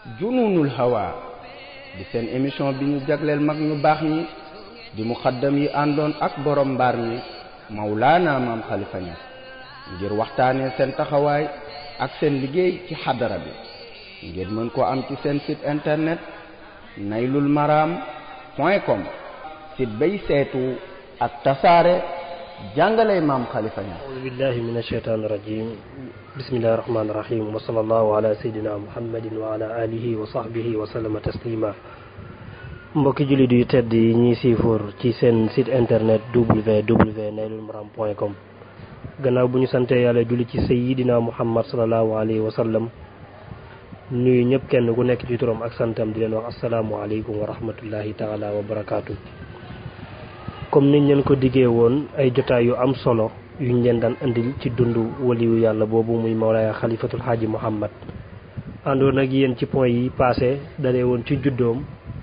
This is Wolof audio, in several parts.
jununul hawa di seen émission bi ñu jagleel mag ñu baax ñi di muxaddam yi àndoon ak borom mbaar mi Mawlaana maam Khalifa Niass ngir waxtaanee seen taxawaay ak seen liggéey ci xadara bi ngeen mën ko am ci seen site internet naylul maram point com site bay seetu ak tasaare jàngale maam Khalifa Niass أعوذ بالله من الشيطان الرجيم بسم الله الرحمن الرحيم وصلى الله على سيدنا محمد وعلى آله وصحبه وسلم تسليما mbokki jullit yu tedd yi ñuy siifoor ci seen site internet www.naylulmaram.com gannaaw bu ñu sante yàlla julli ci sayidina muhammad salallahu alayhi wa sallam nuyu ñëpp kenn ku nekk ci turam ak santam di leen wax asalaamualeykum wa rahmatullahi taala wa barakaatu comme niñ leen ko diggee woon ay jotaay yu am solo yuñ leen daan indil ci dund waliyu yàlla boobu muy mawlaaya xalifatul xaaji muhammad àndoon ak yéen ci point yi passé dalee woon ci juddoom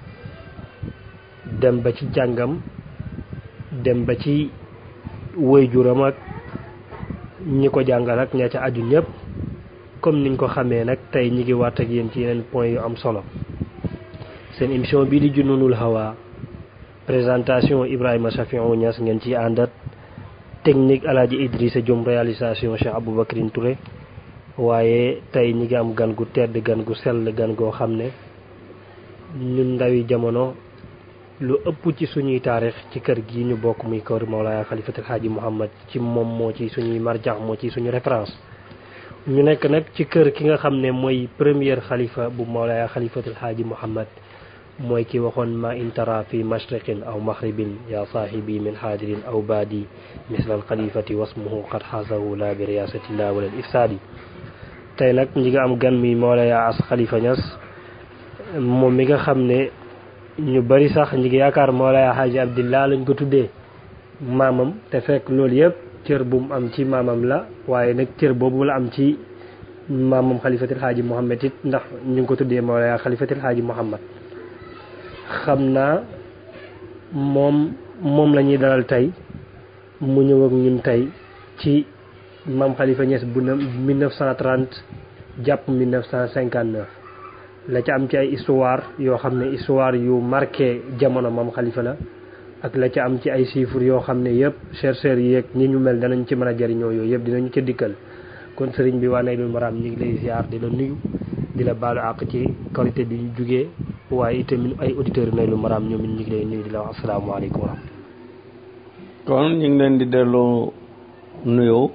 dem ba ci jàngam dem ba ci wëyjuram ak ñi ko jàngal ak ña ca aju ñëpp comme niñ ko xamee nag tey ñi ngi waat ak yéen ci yeneen point yu am solo seen émission bii di Jununul Hawa présentation Ibrahima Safiou Niass ngeen ciy àndat technique Alaaji Idrissa Diom réalisation Cheikh Aboubacrine Touré waaye tey ñi ngi am gan gu tedd gan gu sell gan goo xam ne ñun ndawi jamono lu ëpp ci suñuy taarix ci kër gi ñu bokk muy kër Mawlaaya Xalifatul Xaaji Muhammad ci moom moo ci suñuy marjax moo ci suñu référence ñu nekk nag ci kër ki nga xam ne mooy première xalifa bu Mawlaaya Xalifatul Xaaji Muhammad mooy ki waxoon ma intara fi mashriqin aw maghribin ya saahibi min haadirin aw baadi misla al xalifati wasmuhu qad xaasahu la bi riyasatillah wala ifsaadi tey nag ñi nga am gan mi Mawlaaya as Xalifa Ñas moom mi nga xam ne ñu bari sax ñi ngi yaakaar Mawlaaya Xaaji Abdillah lañ ko tuddee maamam te fekk loolu yëpp cër bu mu am ci maamam la waaye nag cër boobu la am ci maamam xalifatil xaaji Muhammad it ndax ñu ngi ko tuddee Mawlaaya xalifatil xaaji Muhammad xam naa moom moom la ñuy dalal tey mu ñëw ak ñun tey ci maam Khalifa Niass bu na 1930 jàpp 1959 la ca am ci ay histoire yoo xam ne histoire yu marqué jamono maam Khalifa la ak la ca am ci ay chiffres yoo xam ne yëpp chercheurs yi yeeg ñi ñu mel danañ ci mën a jëriñoo yooyu yëpp dinañu ca dikkal kon sëriñ bi waa Naylul Maram ñu ngi lay ziar di la nuyu di la baalu àq ci qualité bi ñu jugee waaye itamit ay auditeurs Naylul Maram ñoom it ñu ngi lay nuyu di la wax asalaamaaleykum wa rahmatulah. kon ñu ngi leen di delloo nuyoo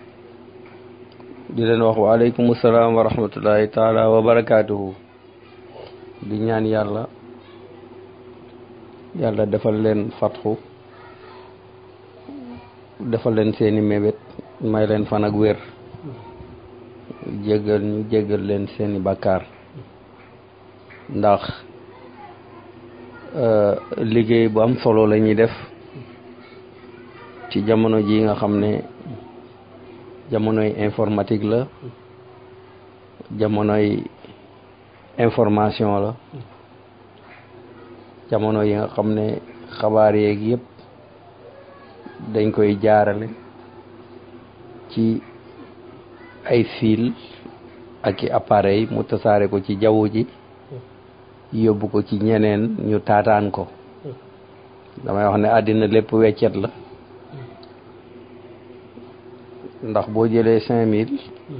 di leen wax waaleykum salaam wa rahmatullahi taala wa barakaatuhu di ñaan yàlla yàlla defal leen fatxu defal leen seeni mébét may leen fan ak wér jéggal ñu jéggal leen seeni bàkkaar ndax liggéey bu am solo la ñuy def ci jamono ji nga xam ne jamonoy informatique la jamonoy information la jamono yi nga xam ne xabaar yeeg yëpp dañ koy jaarale ci ay fil ak i appareil mu tasaare ko ci jaww ji yóbbu ko ci ñeneen ñu taataan ko damay wax ne àddina lépp weccet la ndax boo jëlee cinq mille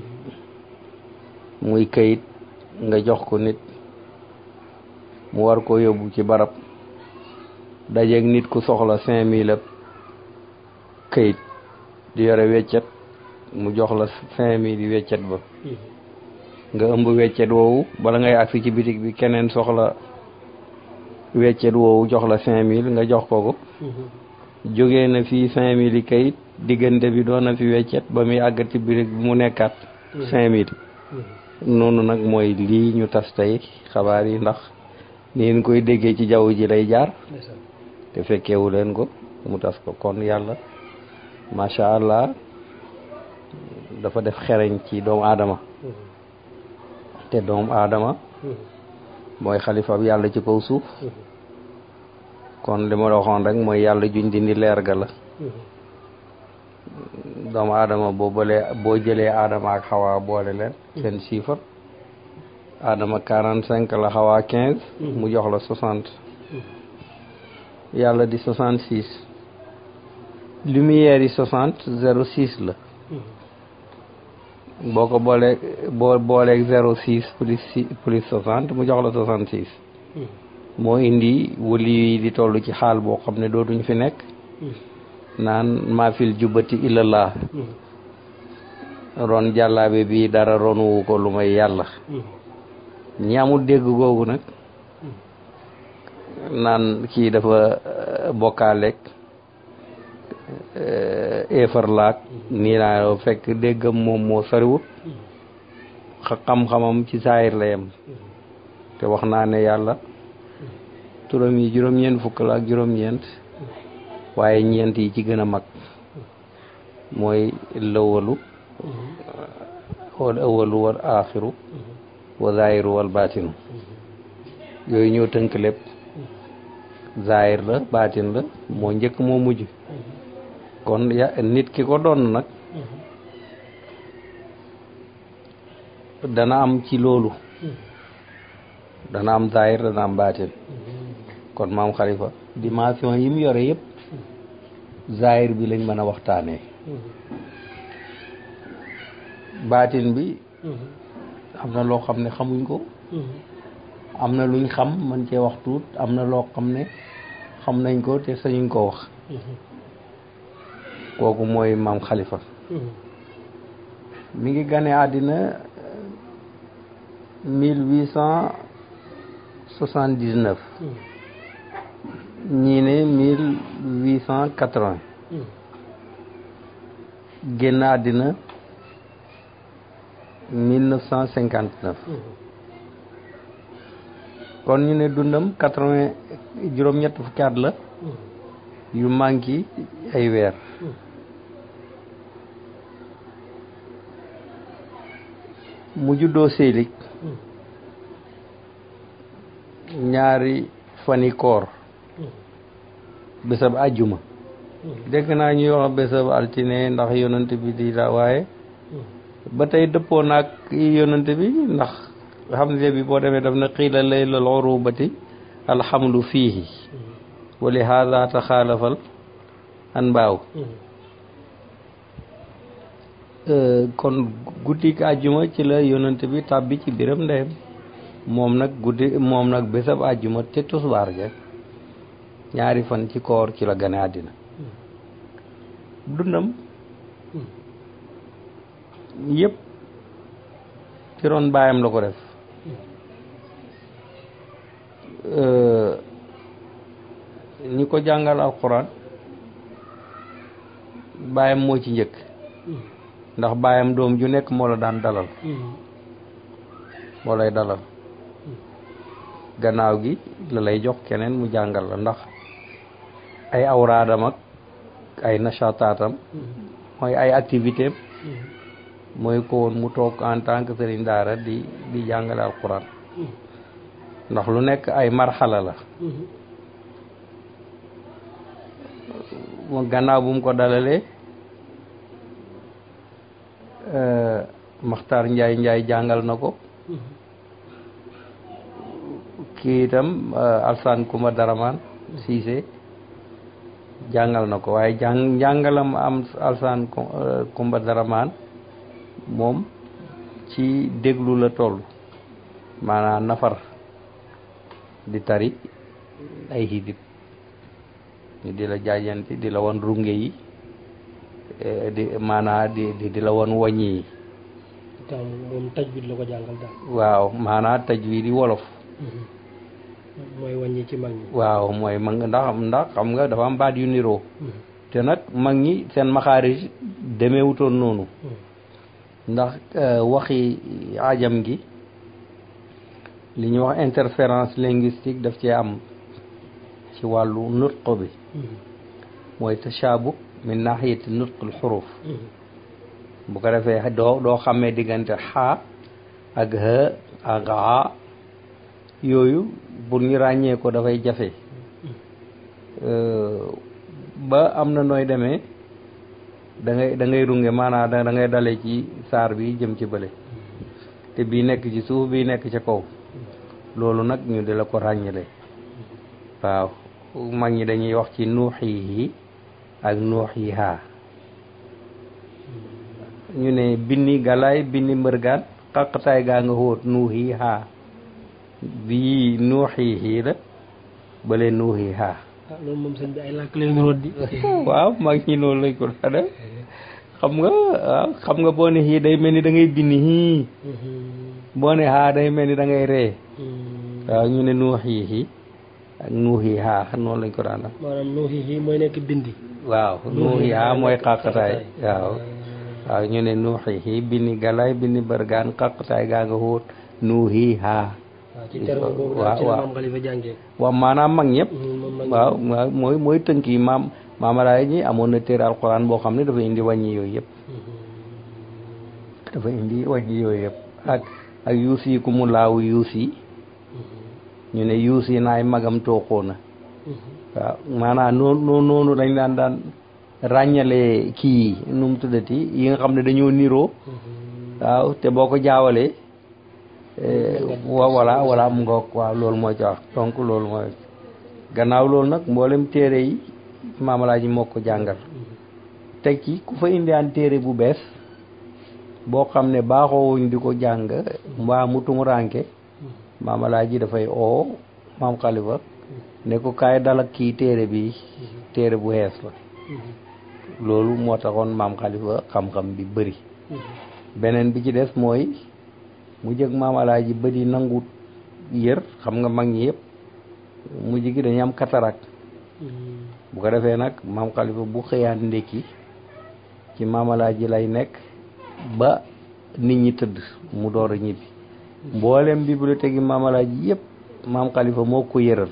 muy kayit nga jox ko nit mu war ko yóbbu ci barab dajeeg nit ku soxla cinq mille kayit di yore weccet mu jox la cinq mille yi weccet ba nga ëmb weccet woowu bala ngay agsi ci bitig bi keneen soxla weccet woowu jox la cinq mille nga jox ko ko jógee na fii cinq mille yi kayit diggante bi doon na fi weccet ba muy àgg ci bitig bi mu nekkaat cinq mille noonu nag mooy lii ñu tas tey xabaar yi ndax ni ngeen koy déggee ci jaww ji lay jaar te fekkeewu leen ko mu tas ko kon yàlla macha allah dafa def xereñ ci doomu aadama te doomu aadama mooy xalifa bi yàlla ci kaw suuf kon li ma la waxoon rek mooy yàlla juñ dindi leer ga la doomu aadama boo bëlee boo jëlee aadama ak xawaa boole leen seen chiffre Adama quarante cinq la xawaa quinze mu jox la soixante yàlla di soixante six lumière yi soixante zéro six la boo ko boolee boo booleeg zéro six plus six plus soixante mu jox la soixante six moo indi wali yi di toll ci xaal boo xam ne dootuñ fi nekk naan maafil jubbati illallah ron jàllaabe bi dara ronuwu ko lu may yàlla ñi amul dégg googu nag naan kii dafa bokkaaleeg éefar laak nii naa fekk déggam moom moo soriwut xam-xamam ci saayir la yem te wax naa ne yàlla turam yi juróom-ñeent fukk la ak juróom-ñeent waaye ñeent yi ci gën a mag mooy lëwalu wal awalu wal aaxiru wa zaahiru wal baatinu yooyu ñoo tënk lépp zaahir la baatin la moo njëkk moo mujj kon ya nit ki ko doon nag dana am ci loolu dana am zaahir dana am baatin kon maam xalifa dimension yi mu yore yëpp zaahir bi lañ mën a waxtaanee baatin bi am na loo xam ne xamuñ ko am na luñ xam man cee wax tuut am na loo xam ne xam nañ ko te sañuñ ko wax kooku mooy maam xalifa mi ngi gane àddina mille huit cent soixante dix neuf ñii ne mille huit cent quatre vingt génn àddina mille neuf cent cinquante neuf kon ñu ne dundam quatre vingt juróom-ñett fukki at la yu manqué ay weer mu juddoo Sélig ñaari fani koor bésab àjjuma dégg naa ñuy wax bésab altine ndax yonent bi di la waaye ba tey dëppoo naag yonent bi ndax xamle bi boo demee daf na xiila laylal urubati alxamlu fiihi wa li haada taxaalafal an mbaaw kon guddik àjjuma ci la yonent bi tàbbi ci biram ndeyam moom nag guddi moom nag bésab àjjuma te tusbaar ja ñaari fan ci koor ci la gane àddina dundam yëpp ci ron baayam la ko def ñi ko jàngal alxuraan baayam moo ci njëkk ndax baayam doom ju nekk moo la daan dalal moo lay dalal gannaaw gi la lay jox keneen mu jàngal la ndax ay awraadam ak ay nachataatam mooy ay activité am mooy ko woon mu toog en tant que sëriñ daara di di jàngale alxuraan ndax lu nekk ay marxala la mu gannaaw bu mu ko dalalee Maxtaar Njaay Njaay jàngal na ko kii itam Alsaan Kumba Daramaan Siise jàngal na ko waaye jàng njàngalam am Alsaan Kumba Daramaan moom ci déglu la toll maanaam nafar di tari ay hidib ñu di la jaajanti di la wan runge yi di maanaa di di la wan waññi yi tam moom tajwid la ko jàngal daal waaw maanaa tajwid yi wolof mooy wàññi ci mag ñi waaw mooy mag ndax ndax xam nga dafa am baat yu niroo te nag mag ñi seen maxaarij demeewutoon noonu ndax waxi ajam gi li ñuy wax interférence linguistique daf cee am ci wàllu nutq bi mooy tashaabuk min nahiyati nutqul xuruf bu ko defee doo doo xamee diggante xaa ak h ak a yooyu pour ñu ràññee ko dafay jafe ba am na nooy demee da ngay da ngay runge maanaam da ngay dale ci saar bi jëm ci bële te bii nekk ci suuf bii nekk ca kaw loolu nag ñu di la ko ràññale waaw mag ñi dañuy wax ci nuuxihi ak nuuxiha ñu ne binni galaay binni mbërgaan xaqtaay gaa nga xóot nuuxiha bii nuuxihi la bale nuuxiha ah loolu moom sëñ bi ay làkk leen root di waaw mag ñi noonu lañ ko daa def xam nga waaw xam nga boo ne xii day mel ni da ngay binni xii boo ne xaa day mel ni da ngay ree waaw ñu ne nuuxihi ak nuuxiha noonu lañ ko daan def maanaam nuuxi yi mooy nekk bindi waaw nuuxiha mooy xaqtaay waaw waaw ñu ne nuuxihi binni galaay binni bërgaan xaqtaay gaa nga xóot nuuxiha waaw ci terme boobu daal ci la maam Xalifa jàngee waaw maanaam mag ñëpp moom mag waaw waaw mooy mooy tënk yi maam maamalaay ñi amoon na téere alxuraan boo xam ne dafa indi wàññi yooyu yëpp dafa indi wàññi yooyu yëpp ak ak yuus yi ku mu laaw yuus yi ñu ne yuus yi naay magam tooxoo na waaw maanaam noonu noonu dañ daan daan ràññale kii yi nu mu tuddati yi nga xam ne dañoo niroo waaw te boo ko jaawalee wa voilà voilà mu ngoog waaw loolu moo ci wax donc loolu mooy gannaaw loolu nag mboolem téere yi maamalaaji moo ko jàngal teg ci ku fa indiwaan téere bu bees boo xam ne baaxoowuñ di ko jàng mbaa mu tumuranke maamalaaji dafay oo maam xalifa ne ko kaay dalak kii téere bi téere bu xees la loolu moo taxoon maam xalifa xam-xam bi bëri beneen bi ci des mooy mu jëg maam alaaji bëri nangu yër xam nga mag ñi yëpp mujj gi dañu am cataracte bu ko defee nag maam xalifa bu xëyaan ndékki ci maam alaaji lay nekk ba nit ñi tëdd mu door a ñibbi mboolem bibliothèque yi maam alaaji yëpp maam xalifa moo ko yëral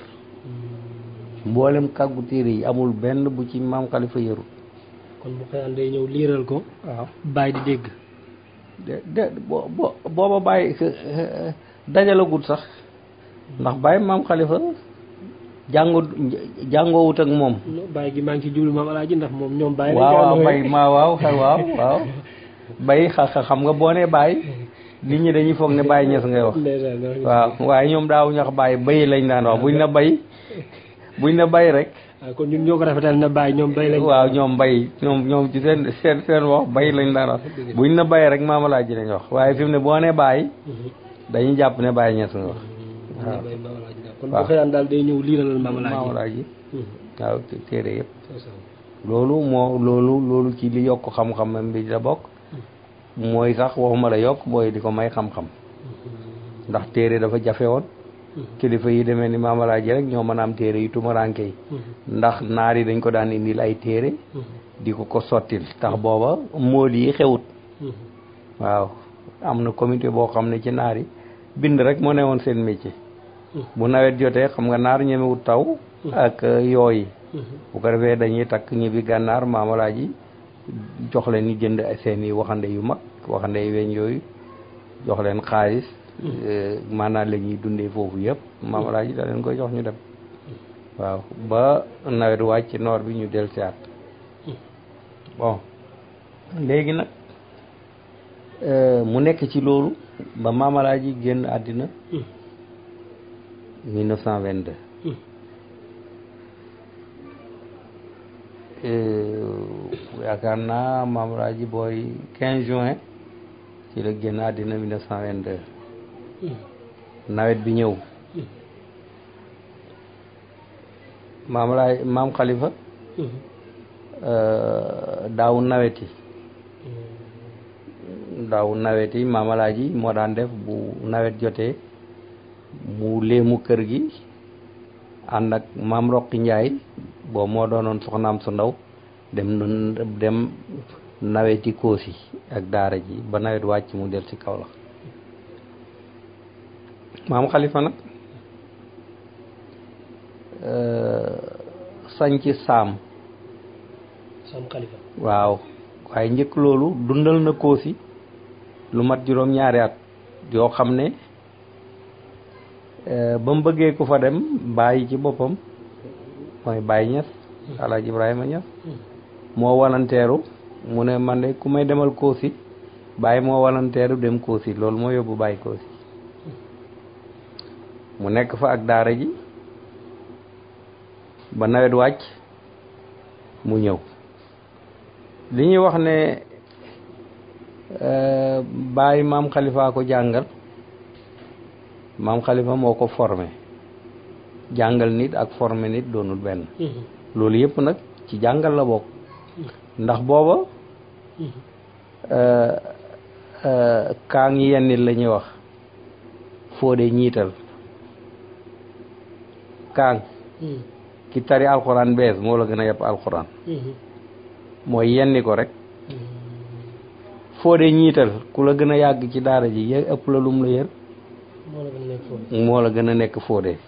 mboolem kàggu téere yi amul benn bu ci maam xalifa yërul kon bu xëyaan day ñëw liiral ko waaw bàyyi di dégg de de bo bo booba bàyyi dajalagul sax ndax bàyyi maam xalifa jàngo jàngoowut ak moom bàyyi gi maa ngi ci jublu maam alaaji ndax moom ñoom bàyyi waaw waaw bay ma waaw waaw waaw bay xa xam nga boo nee bàyyi nit ñi dañuy foog ne bàyyi ñes ngay wax waaw waaye ñoom daaw ñax bàyyi bay lañ daan wax buñ na bay buñ na bay rek waaw kon ñun ñoo ko rafetal na bàyyi ñoom bay lañ waaw ñoom bay ñoom ñoom ci seen seen seen wax bay lañ daan wax buñ na bay rek maam alaaji lañ wax waaye fi mu ne boo nee bàyyi dañuy jàpp ne bàyyi ñes nga wax waaw kon bu xëyaan daal day ñëw liiralal maam alaaji maam alaaji waaw téere yëpp loolu moo loolu loolu ci li yokk xam-xamam bi la bokk mooy sax waxuma la yokk booy di ko may xam-xam ndax téere dafa jafe woon kilifa yi demee ni maamalaaji rek ñoo mën a am téere yu tumaranke yi ndax naar yi dañ ko daan indil ay téere di ko ko sottil tax booba mool yi xewut waaw am na comité boo xam ne ci naar yi bind rek moo ne woon seen métier bu nawet jotee xam nga naar ñemewut taw ak yooyi bu ko defee dañuy takk ñibbi gànnaar maamalaaji jox leen ñu jënd seen i waxande yu mag waxande yu weñ yooyu jox leen xaalis maanaam la ñuy dundee foofu yëpp maamalaaji da leen koy jox ñu dem waaw ba nawet wàcc noor bi ñu del siaat bon léegi nag mu nekk ci loolu ba maamalaaji génn àddina 1922 yaakaar naa maamalaaji booy 15 juin ci la génn àddina 1922 nawet bi ñëw maam laay maam xalifa daaw nawet yi daaw nawet yi maamalaaji moo daan def bu nawet jotee mu léemu kër gi ànd ak maam roqi njaay boobu moo doonoon soxnaam su ndaw dem dem naweti koosi ak daara ji ba nawet wàcc mu del ci kaw la maam xalifa nag sañc saam sam xalifa waaw waaye njëkk loolu dundal na koosi lu mat juróom ñaari at yoo xam ne ba mu bëggee ku fa dem bàyyi ci boppam mooy bàyyi ñes alaaji ibrahima ñes moo walanteeru mu ne man de ku may demal koosi bàyyi moo walanteeru dem Koosi loolu moo yóbbu bàyyi Koosi mu nekk fa ak daara ji ba nawet wàcc mu ñëw li ñuy wax ne bàyyi maam xalifa ko jàngal maam xalifa moo ko formé jàngal nit ak formé nit doonul benn loolu yëpp nag ci jàngal la bokk ndax booba kaa ngi yenn nit la ñuy wax fóode ñiital kaang ki tari alxuraan bees moo la gën a yàpp alxuraan mooy yenni ko rek foo dee ñiital ku la gën a yàgg ci daara ji yë ëpp la lum la yër moo la gën a nekk foo dee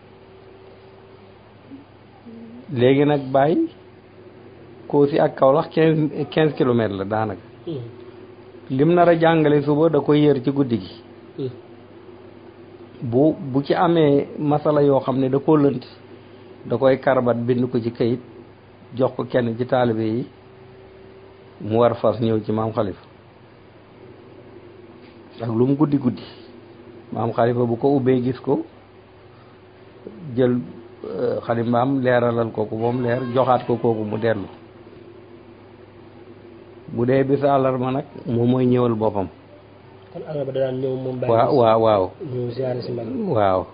léegi nag bàyyi Koosi ak Kaolack quinze quinze kilomètres la daanaka lim nar a jàngale suba da koy yër ci guddi gi bu bu ci amee masala yoo xam ne da koo lënt da koy karbat bind ko ci kayit jox ko kenn ci taalibe yi mu war fas ñëw ci maam xalifa ak lu mu guddi guddi maam xalifa bu ko ubbee gis ko jël xalimbaam leeralal kooku moom leer joxaat ko kooku mu dellu bu dee bis àllarba nag moom mooy ñëwal boppam kon àllarba da daan ñëw moom waaw waaw waaw ñëw ziare si mag waaw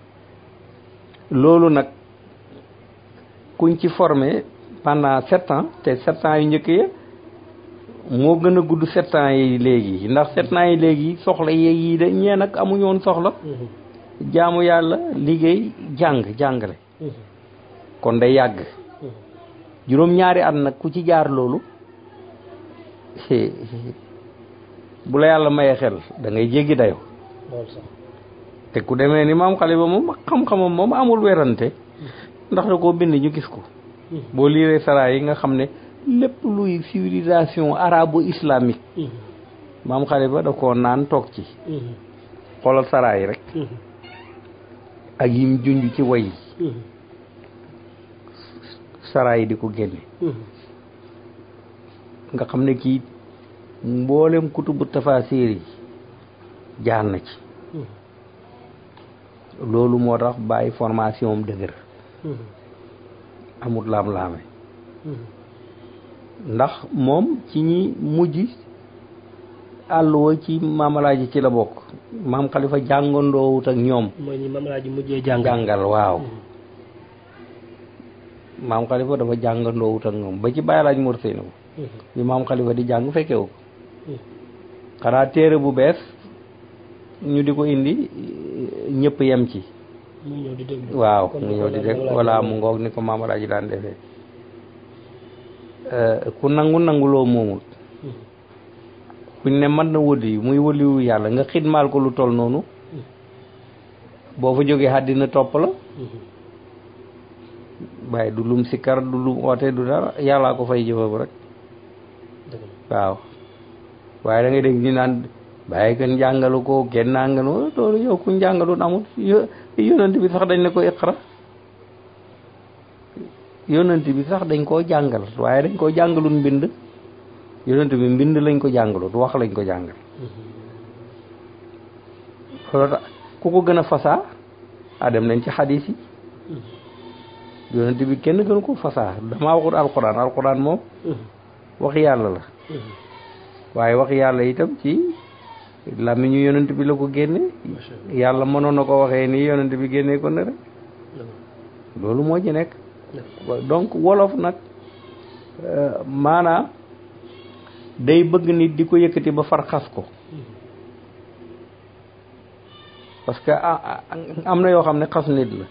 loolu nag kuñ ci formé pendant sept ans te sept ans yu njëkk ya moo gën a gudd sept ans yi léegi ndax sept ans yi léegi soxla yeeg yi de ñee nag amuñu woon soxla jaamu yàlla liggéey jàng jàngale kon day yàgg juróom-ñaari at nag ku ci jaar loolu bu la yàlla mayee xel da ngay jéggi dayo loolu sax te ku demee ni maam xalifa moom xam-xamam moom amul werante ndax da koo bind ñu gis ko boo liiree saraa yi nga xam ne lépp luy civilisation arabo islamique maam xalifa da koo naan toog ci xoolal saraa yi rek ak yim junj ci way yi saraa yi di ko génne nga xam ne kii mboolem kutubu tafasir yi jaar na ci loolu moo tax bàyyi formation am dëgër amut laam-laame ndax moom ci ñi mujj àlluwa ci maamalaaji ci la bokk maam xalifa jàngandoowut ak ñoom mooy ñi maamalaaji mujjee jàng jàngal waaw maam xalifa dafa jàngandoowut ak ñoom ba ci bàyyi laaj morsey na ko bi maam xalifa di jàng fekkewu ko xanaa téere bu bees ñu di ko indi ñëpp yem ci mu ñëw di déglu waaw mu ñëw di dégg walla mu ngoog ni ko maam alaaji daan defee ku nangu nanguloo moomul kuñ ne mën na wëli muy wëliwu yàlla nga xidmaal ko lu toll noonu boo fa jógee àddina topp la waaye du lum sikkar du lum oote du dara yàllaa ko fay jëfam rek waaw waaye da ngay dégg ñu naan bàyyi kenn jàngalu ko kenn nangalu loolu yow kuñ jàngalu amul yonent bi sax dañ ne ko iqra yonent bi sax dañ koo jàngal waaye dañ koo jàngalul mbind yonent bi mbind lañ ko jàngalut wax lañ ko jàngal loolu tax ku ko gën a fasaa a dem nañ ci xadis yi yonent bi kenn gënu ko fasaa damaa waxut alquran alquran moom wax yàlla la waaye wax yàlla itam ci làmmiñu yonent bi la ko génne yàlla mënoon na ko waxee nii yonent bi génnee ko ne rek loolu moo ci nekk donc wolof nag maanaa day bëgg nit di ko yëkkati ba far xas ko parce que am na yoo xam ne xas nit la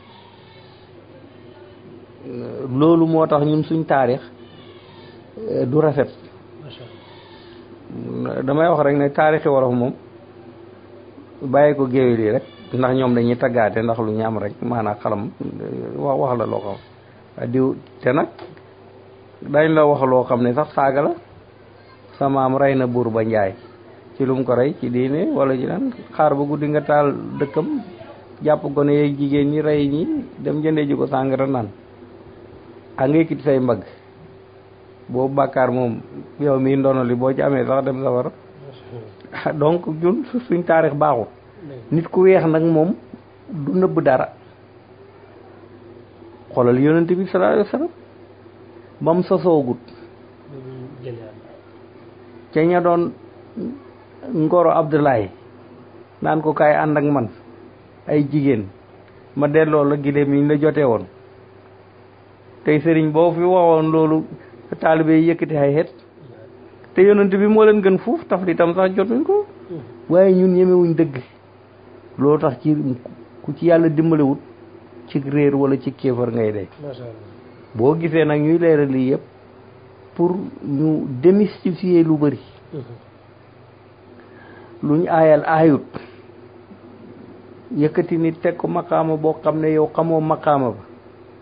loolu moo tax ñun suñ taarix du rafet damay wax rek ne taarixi wolof moom bàyyi ko géwél yi rek ndax ñoom dañuy taggaate ndax lu ñu am rek maanaam xalam wax wax la loo xam diw te nag dañ la wax loo xam ne sax saaga la sa maam rey na buur ba njaay ci lu mu ko rey ci diine wala ci lan xaar ba guddi nga taal dëkkam jàpp gone yeeg jigéen ñi rey ñi dem jëndee ji ko sàngara naan a nga yëkkati say mbagg boobu bàkkaar moom yow mii ndono li boo ci amee sax dem safara donc ñun suñ taarix baaxul nit ku weex nag moom du nëbb dara xoolal yonent bi sallallahu alayhi wa sallam ba mu sosoogut ca ña doon ngoro Abdoulaye naan ko kaay ànd ak man ay jigéen ma delloo la gileem yi ñu la jotee woon tey sëriñ boo fi waxoon loolu taalibe yi yëkkati ay xeet te yonent bi moo leen gën fuuf taf di tam sax jotuñ ko waaye ñun ñemewuñ dëgg loolu tax ci ku ci yàlla dimbalewut ci réer wala ci kéefar ngay dee boo gisee nag ñuy leeral lii yëpp pour ñu démystifier lu bëri luñ aayal aayut yëkkati nit teg ko maqaama boo xam ne yow xamoo maqaama ba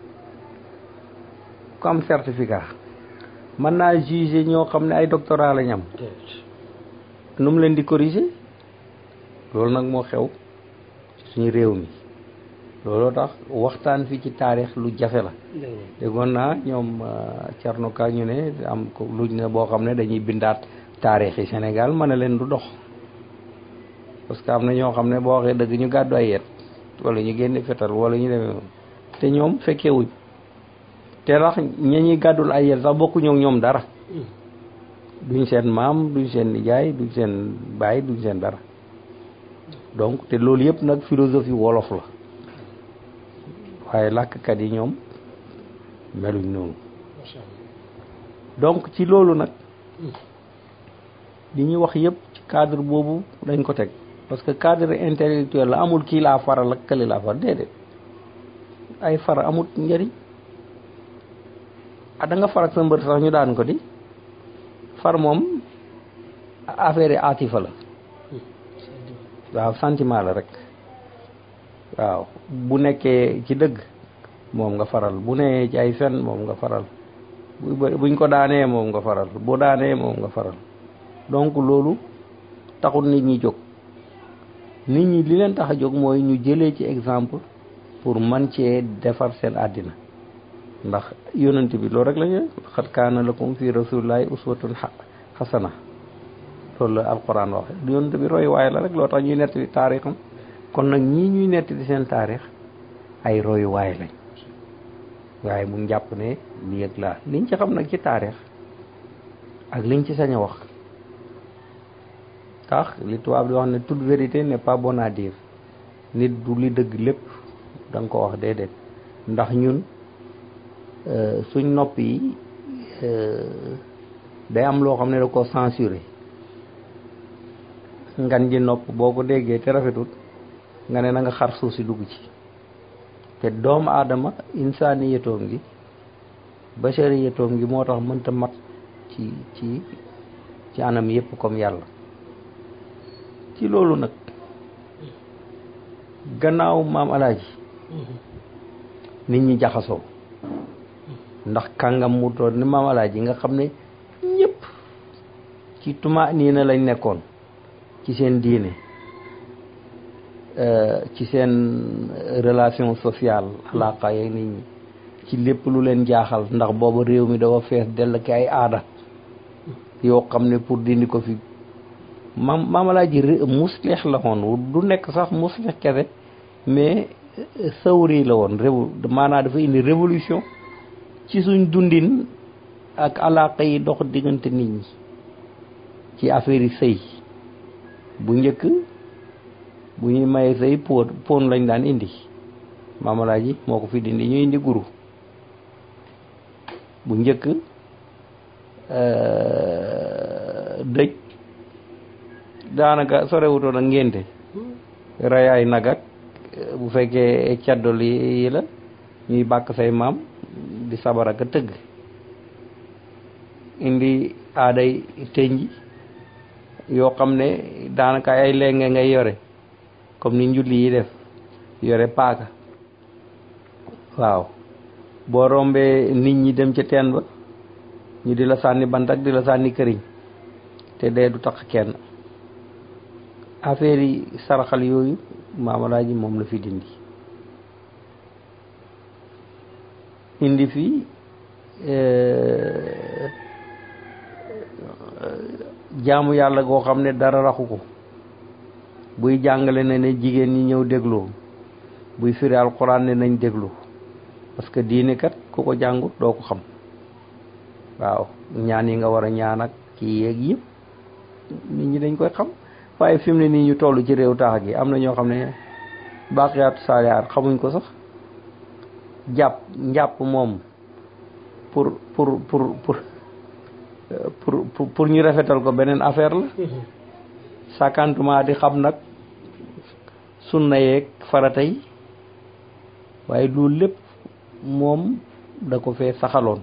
ku am certificat mën naa juger ñoo xam ne ay doctorat lañ am nu mu leen di corriger loolu nag moo xew suñu réew mi looloo tax waxtaan fi ci taarix lu jafe la déggoon naa ñoom Thierno Ka ñu ne am ko luñ ne boo xam ne dañuy bindaat taarix yi Sénégal ma ne leen du dox parce que am na ñoo xam ne boo waxee dëgg ñu gàddu ay yet wala ñu génne fetal wala ñu demee noonu te ñoom fekkee wuñ te tax ña ñuy gàddul ay yet sax bokkuñu ak ñoom dara duñ seen maam duñ seen nijaay duñ seen baay duñ seen dara donc te loolu yëpp nag philosophie wolof la waaye làkkat yi ñoom meluñ noonu donc ci loolu nag li ñuy wax yëpp ci cadre boobu dañ ko teg parce que cadre intellectuel la amul kii laa faral ak kële laa faral déedéet ay far amut njëriñ ah da nga far ak sa mbër sax ñu daan ko di far moom affaire yi atifa la waaw sentiment la rek waaw bu nekkee ci dëgg moom nga faral bu nee ci ay fen moom nga faral buñ ko daanee moom nga faral bu daanee moom nga faral donc loolu taxul nit ñi jóg nit ñi li leen tax a jóg mooy ñu jëlee ci exemple pour man cee defar seen àddina ndax yonent bi loolu rek la ñu xat kaana lakum fi rasulillahi uswatun xasana loolu la alquran waxe yonent bi roy waaye la rek loo tax ñuy nettali taarixam kon nag ñii ñuy nettali seen taarix ay roy waay lañ waaye mu jàpp ne lii ak laa liñ ci xam nag ci taarix ak liñ ci sañ a wax tax li tubaab di wax ne toute vérité n'est pas bonne à dire nit du li dëgg lépp da nga ko wax déedéet ndax ñun suñ nopp yi day am loo xam ne da ko censuré ngan ji nopp boo ko déggee te rafetut nga ne na nga xar suuf si dugg ci te doomu aadama insaani yetoom gi bachari yetoom gi moo tax mënta mat ci ci ci anam yépp comme yàlla ci loolu nag gannaaw maam alaaji nit ñi jaxasoo ndax kàngam mu toon ni maam alaaji nga xam ne ñëpp ci tuma nii na lañ nekkoon ci seen diine ci seen relation sociale alaaka yeeg nit ñi ci lépp lu leen jaaxal ndax booba réew mi dafa fees dell ki ay aada yoo xam ne pour dindi ko fi maam maamalaaji muslix la woon du nekk sax muslix kese mais sawri la woon réew maanaam dafa indi révolution ci suñ dundin ak alaaka yi dox diggante nit ñi ci affaire yi sëy bu njëkk bu ñuy maye sëy pon pon lañ daan indi maamalaaji moo ko fi dindi ñu indi guru bu njëkk dëj daanaka sorewutoon ak ngénte rayaay nag ak bu fekkee caddol yi la ñuy bàkk say maam di sabar ak a tëgg indi aaday tënj yoo xam ne daanaka ay lenge ngay yore comme ni njulli yi def yore paaka waaw boo rombee nit ñi dem ca teen ba ñu di la sànni bant ak di la sànni këriñ te dee du tax kenn affaire yi saraxal yooyu maamalaaji moom la fi dindi indi fi jaamu yàlla goo xam ne dara raxu ko buy jàngale ne ne jigéen ñi ñëw déglu buy firi alquran ne nañ déglu parce que diine kat ku ko jàngut doo ko xam waaw ñaan yi nga war a ñaan ak kii yeeg yëpp nit ñi dañ koy xam waaye fi mu ne nii ñu toll ci réew taax gi am na ñoo xam ne baaqiyaatu saalihaat xamuñ ko sax jàpp njàpp moom pour pour pour pour pour pour ñu rafetal ko beneen affaire la sàkkantuma di xam nag sunna yeeg farata yi waaye loolu lépp moom da ko fee saxaloon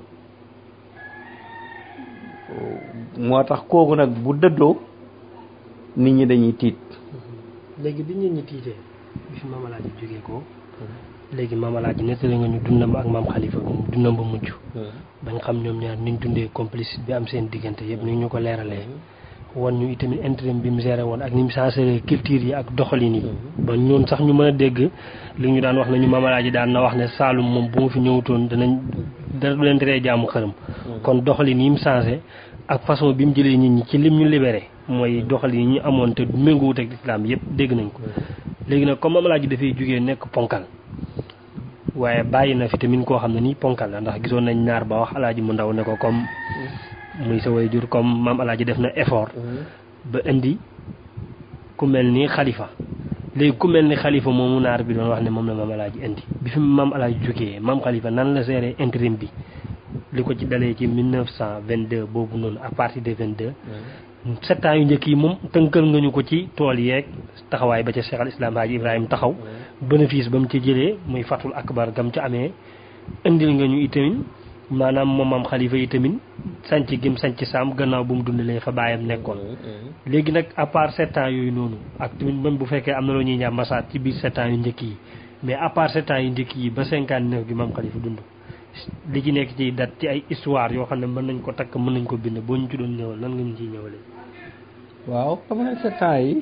moo tax kooku nag bu dëddoo nit ñi dañuy tiit léegi bi nit ñi tiitee bi fi mamalaaji jógee ko léegi mamalaaji nettali nga ñu dundam ak maam xalifa dundam ba mujj bañ xam ñoom ñaar niñ dundee complice bi am seen diggante yëpp ni ñu ko leeralee wan ñu itamit intérim bi mu géré woon ak ni mu changé culture yi ak doxalin yi ba ñoon sax ñu mën a dégg li ñu daan wax ne ñu mamalaaji daan na wax ne Saalum moom bu mu fi ñëwutoon danañ dara du leen teree jaamu xërëm kon doxalin yi mu changé ak façon bi mu jëlee nit ñi ci lim ñu libéré mooy doxalin yi ñu amoon te méngoowut ak islam yëpp dégg nañ ko léegi nag comme mamalaaji dafay jógee nekk ponkal waaye bàyyi na fi tamit koo xam ne nii ponkal la ndax gisoon nañ naar ba wax alaaji mu ndaw ne ko comme muy sa way jur comme maam alaaji def na effort ba indi ku mel ni xalifa léegi ku mel ni xalifa moomu naar bi doon wax ne moom la maam alaaji indi bi fi maam alaaji jógee maam xalifa nan la géré intérim bi li ko ci dalee ci 1922 boobu noonu à partir de 22 sept ans yu njëkk yi moom tënkal nga ñu ko ci tool yeeg taxawaay ba ca Cheikh al Islam Haji Ibrahima taxaw bénéfice ba mu ci jëlee muy fatul akbar gam ca amee indil nga ñu itamit maanaam moom maam xalifa yi tamit sanc gim sanc saam gannaaw bu mu dundalee fa baayam nekkoon léegi nag à part sept ans yooyu noonu ak tamit même bu fekkee am na loo ñuy ñaam masaat ci biir sept ans yu njëkk yi mais à part sept ans yu njëkk yi ba cinquante neuf gi maam xalifa dund li ci nekk ci dat ci ay histoire yoo xam ne mën nañ ko takk mën nañ ko bind boo ñu ci doon ñëwal nan nga ñu ciy ñëwalee waaw xam ne sept ans yi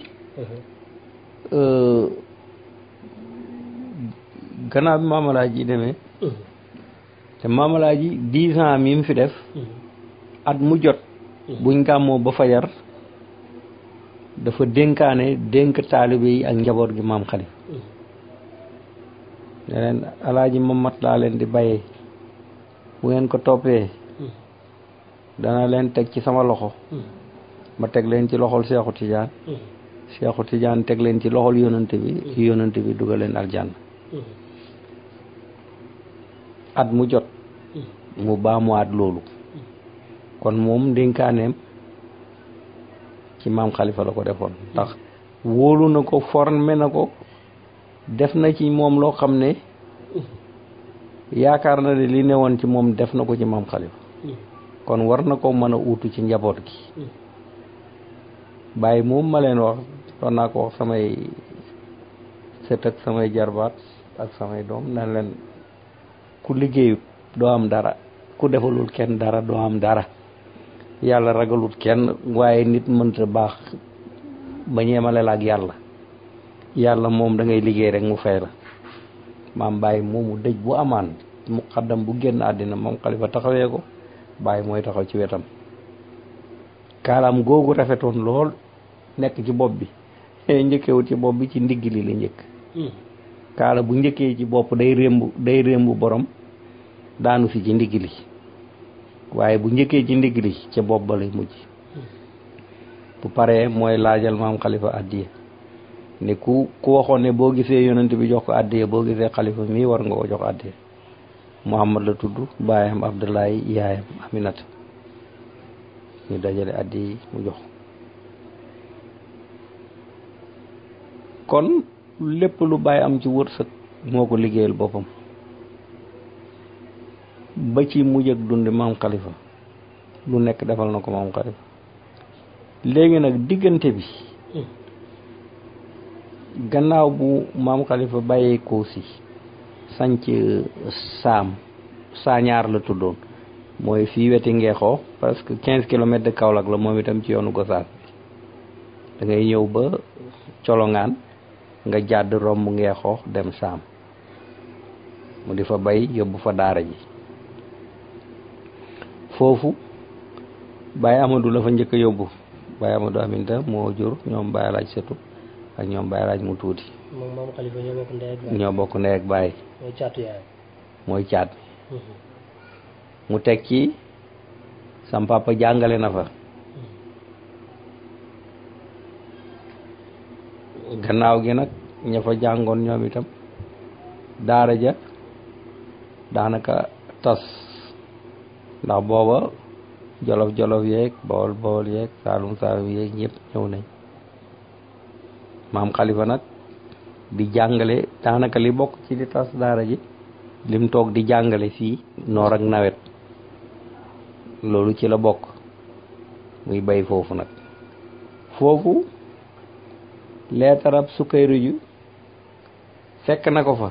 gannaaw bi maamalaaji yi demee te maamalaaji dix ans mi mu fi def at mu jot buñ gàmmoo ba fajar dafa dénkaane dénk taalibe yi ak njaboot gi maam xalif ne leen alaaji mamat laa leen di bàyyee bu ngeen ko toppee dana leen teg ci sama loxo ma teg leen ci loxol Seexu Tijaan Seexu Tijaan teg leen ci loxol yonante bi yonante bi dugal leen aljanna at mu jot mu baamuwaat loolu kon moom ndénkaaneem ci maam xalifa la ko defoon ndax wóolu na ko formé na ko def na ci moom loo xam ne yaakaar na ne li newoon ci moom def na ko ci maam xalifa kon war na ko mën a uutu ci njaboot gi bàyyi moom ma leen wax doon naa ko wax samay sët ak samay jarbaat ak samay doom nan leen ku liggéeyut doo am dara ku defalul kenn dara doo am dara yàlla ragalut kenn waaye nit mënta baax ba ñeemale la ak yàlla yàlla moom da ngay liggéey rek mu fay la maam bàyyi moomu dëj bu amaan mu xaddam bu génn àddina moom xalifa taxawee ko bàyyi mooy taxaw ci wetam kaalaam googu rafetoon lool nekk ci bopp bi njëkkewut ci bopp bi ci ndigg li la njëkk kaala bu njëkkee ci bopp day rémb day rémb borom daanu si ci ndigg li waaye bu njëkkee ci ndigg li ca bopp ba lay mujj bu paree mooy laajal maam xalifa addiya ne ku ku waxoon ne boo gisee yonent bi jox ko addiya boo gisee xalifa mii war nga ko jox addiya muhammad la tudd baayam abdullahi yaayam aminata ñu dajale addi yi mu jox kon lépp lu bàyyi am ci wërsëg moo ko liggéeyal boppam ba ci mujj ak dundi maam xalifa lu nekk defal na ko maam xalifa léegi nag diggante bi gannaaw bu maam xalifa bàyyee ko si sanc saam saañaar la tuddoon mooy fii weti ngeexoo presque quinze kilomètres de Kaolack la moom itam ci yoonu Gosaas bi da ngay ñëw ba colongaan nga jàdd romb ngeexoo dem saam mu di fa bay yóbbu fa daara ji foofu Baye Amadou la fa njëkk a yóbbu Baye Amadou Aminta moo jur ñoom Baye Laaj Setu ak ñoom Baye Laaj mu tuuti moom maam Khalifa ñoo bokk ndey ak baay ñoo bokk ndey ak baay mooy caatu yaayam mooy caat bi mu teg ci sam papa jàngale na fa gannaaw gi nag ña fa jàngoon ñoom itam daara ja daanaka tas ndax booba jolof jolof yeeg bawol bawol yeeg saalum saalum yeeg ñëpp ñëw nañ maam xalifa nag di jàngale daanaka li bokk ci di tas daara ji lim toog di jàngale fii noor ak nawet loolu ci la bokk muy bay foofu nag foofu leetarab sukkayru ju fekk na ko fa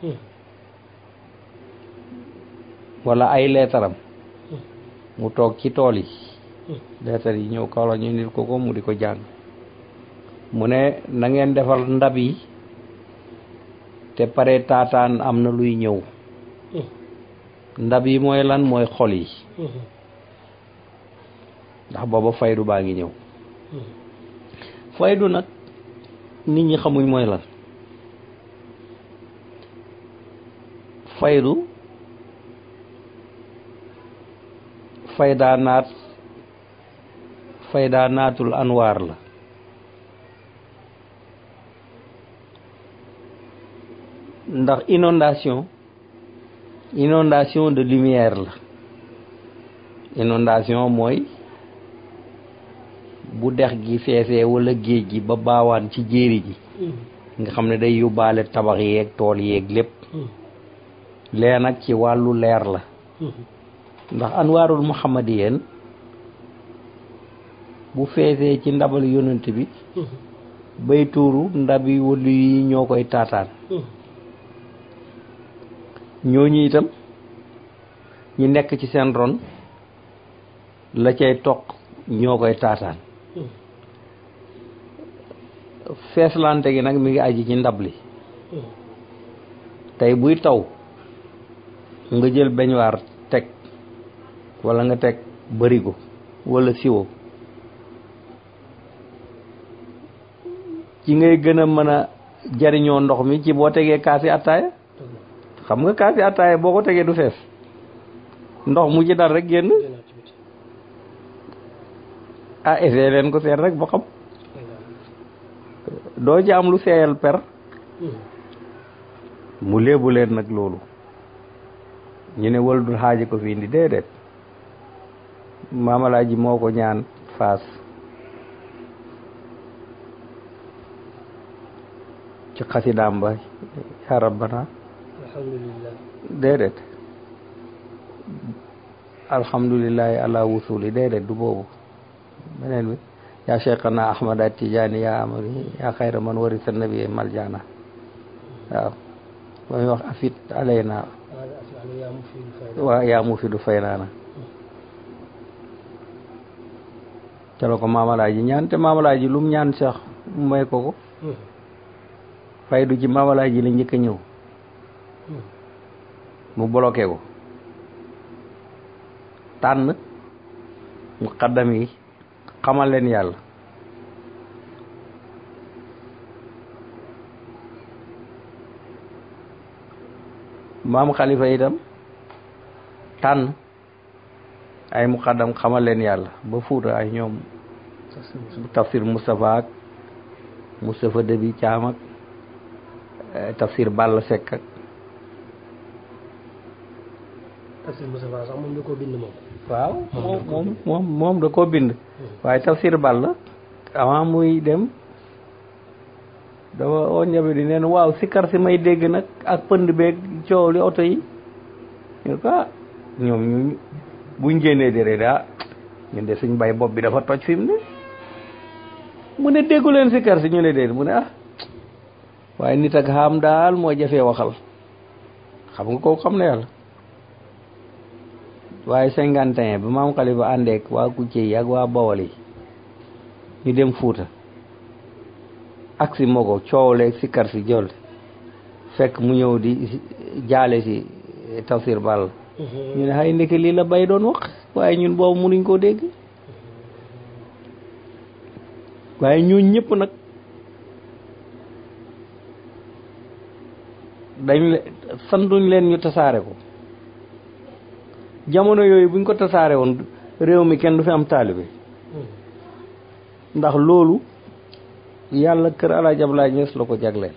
wala ay leetaram mu toog ci tool yi leetar yi ñëw kaw la ñu nit ko ko mu di ko jàng mu ne na ngeen defal ndab yi te pare taataan am na luy ñëw ndab yi mooy lan mooy xol yi ndax booba faydu baa ngi ñëw faydu nag nit ñi xamuñ mooy lan faydu faydaa naat faydaa naatul anwaar la ndax inondation inondation de lumière la inondation mooy bu dex gi feesee wala géej gi ba baawaan ci jéeri ji nga xam ne day yóbbaale tabax yeeg tool yeeg lépp lee nag ci wàllu leer la ndax anwaarul muhammadiyeen bu feesee ci ndabal yonent bi bay tuuru ndabi wëllu yi ñoo koy taataan ñooñu itam ñi nekk ci seen ron la cay toq ñoo koy taataan feeslante gi nag mi ngi aji ci ndab li tey buy taw nga jël beñuwaar teg wala nga teg barigo wala siwo ci ngay gën a mën a jariñoo ndox mi ci boo tegee kaasi attaaya xam nga kaasi attaaya boo ko tegee du fees ndox mu ci dal rek génn ah essayé leen ko seet rek ba xam doo ci am lu seeyal per mu léebu leen nag loolu ñu ne wal dul xaaji ko fi indi déedéet maamalaaji moo ko ñaan faas ci xasidaam ba yaa rabbana alhamdulillah déedéet alhamdulillahi ala wusuli déedéet du boobu beneen bi yaa cheikhana ahmada tijaani yaa amari yaa xayra man warisa nabi maljana waaw ba muy wax afit alayna waa yaa mu fi du fay naana ca la ko maamalaaji ñaan te maamalaaji lum ñaan sax mu may ko ko faydu ci maamalaaji la njëkk a ñëw mu bloqué ko tànn mu xaddam yi xamal leen yàlla maam xalifa itam tànn ay muqaddam xamal leen yàlla ba fuuta ay ñoom tafsir Moustapha ak Moustapha Debi Caam ak tafsir Balla Seck ak tafsir Moustapha sax moom da koo bind moom waaw moom moom moom da koo bind waaye tafsir Balla avant muy dem dafa oo ñabe di neen waaw sikkar si may dégg nag ak pënd beeg coow li oto yi ñu ko ah ñoom ñu buñ génnee dére daa ñun de suñ bay bopp bi dafa toj fi mu ne mu ne déggu leen sikkar si ñu ne déet mu ne ah waaye nit ak xam daal moo jafee waxal xam nga kooku xam na yàlla waaye cinquante et un ba maam xalifa àndeek waa kucce yi ak waa bawol yi ñu dem fuuta aksi moo ko coowleeg si kar si jol fekk mu ñëw di jaale si tafsir ball ñu ne xay ndeke lii la bay doon wax waaye ñun boobu munuñ koo dégg waaye ñooñ ñëpp nag dañ le santuñ leen ñu tasaare ko jamono yooyu buñ ko tasaare woon réew mi kenn du fi am taalibe ndax loolu yàlla kër Alaaji Ablaay Ñas la ko jagleel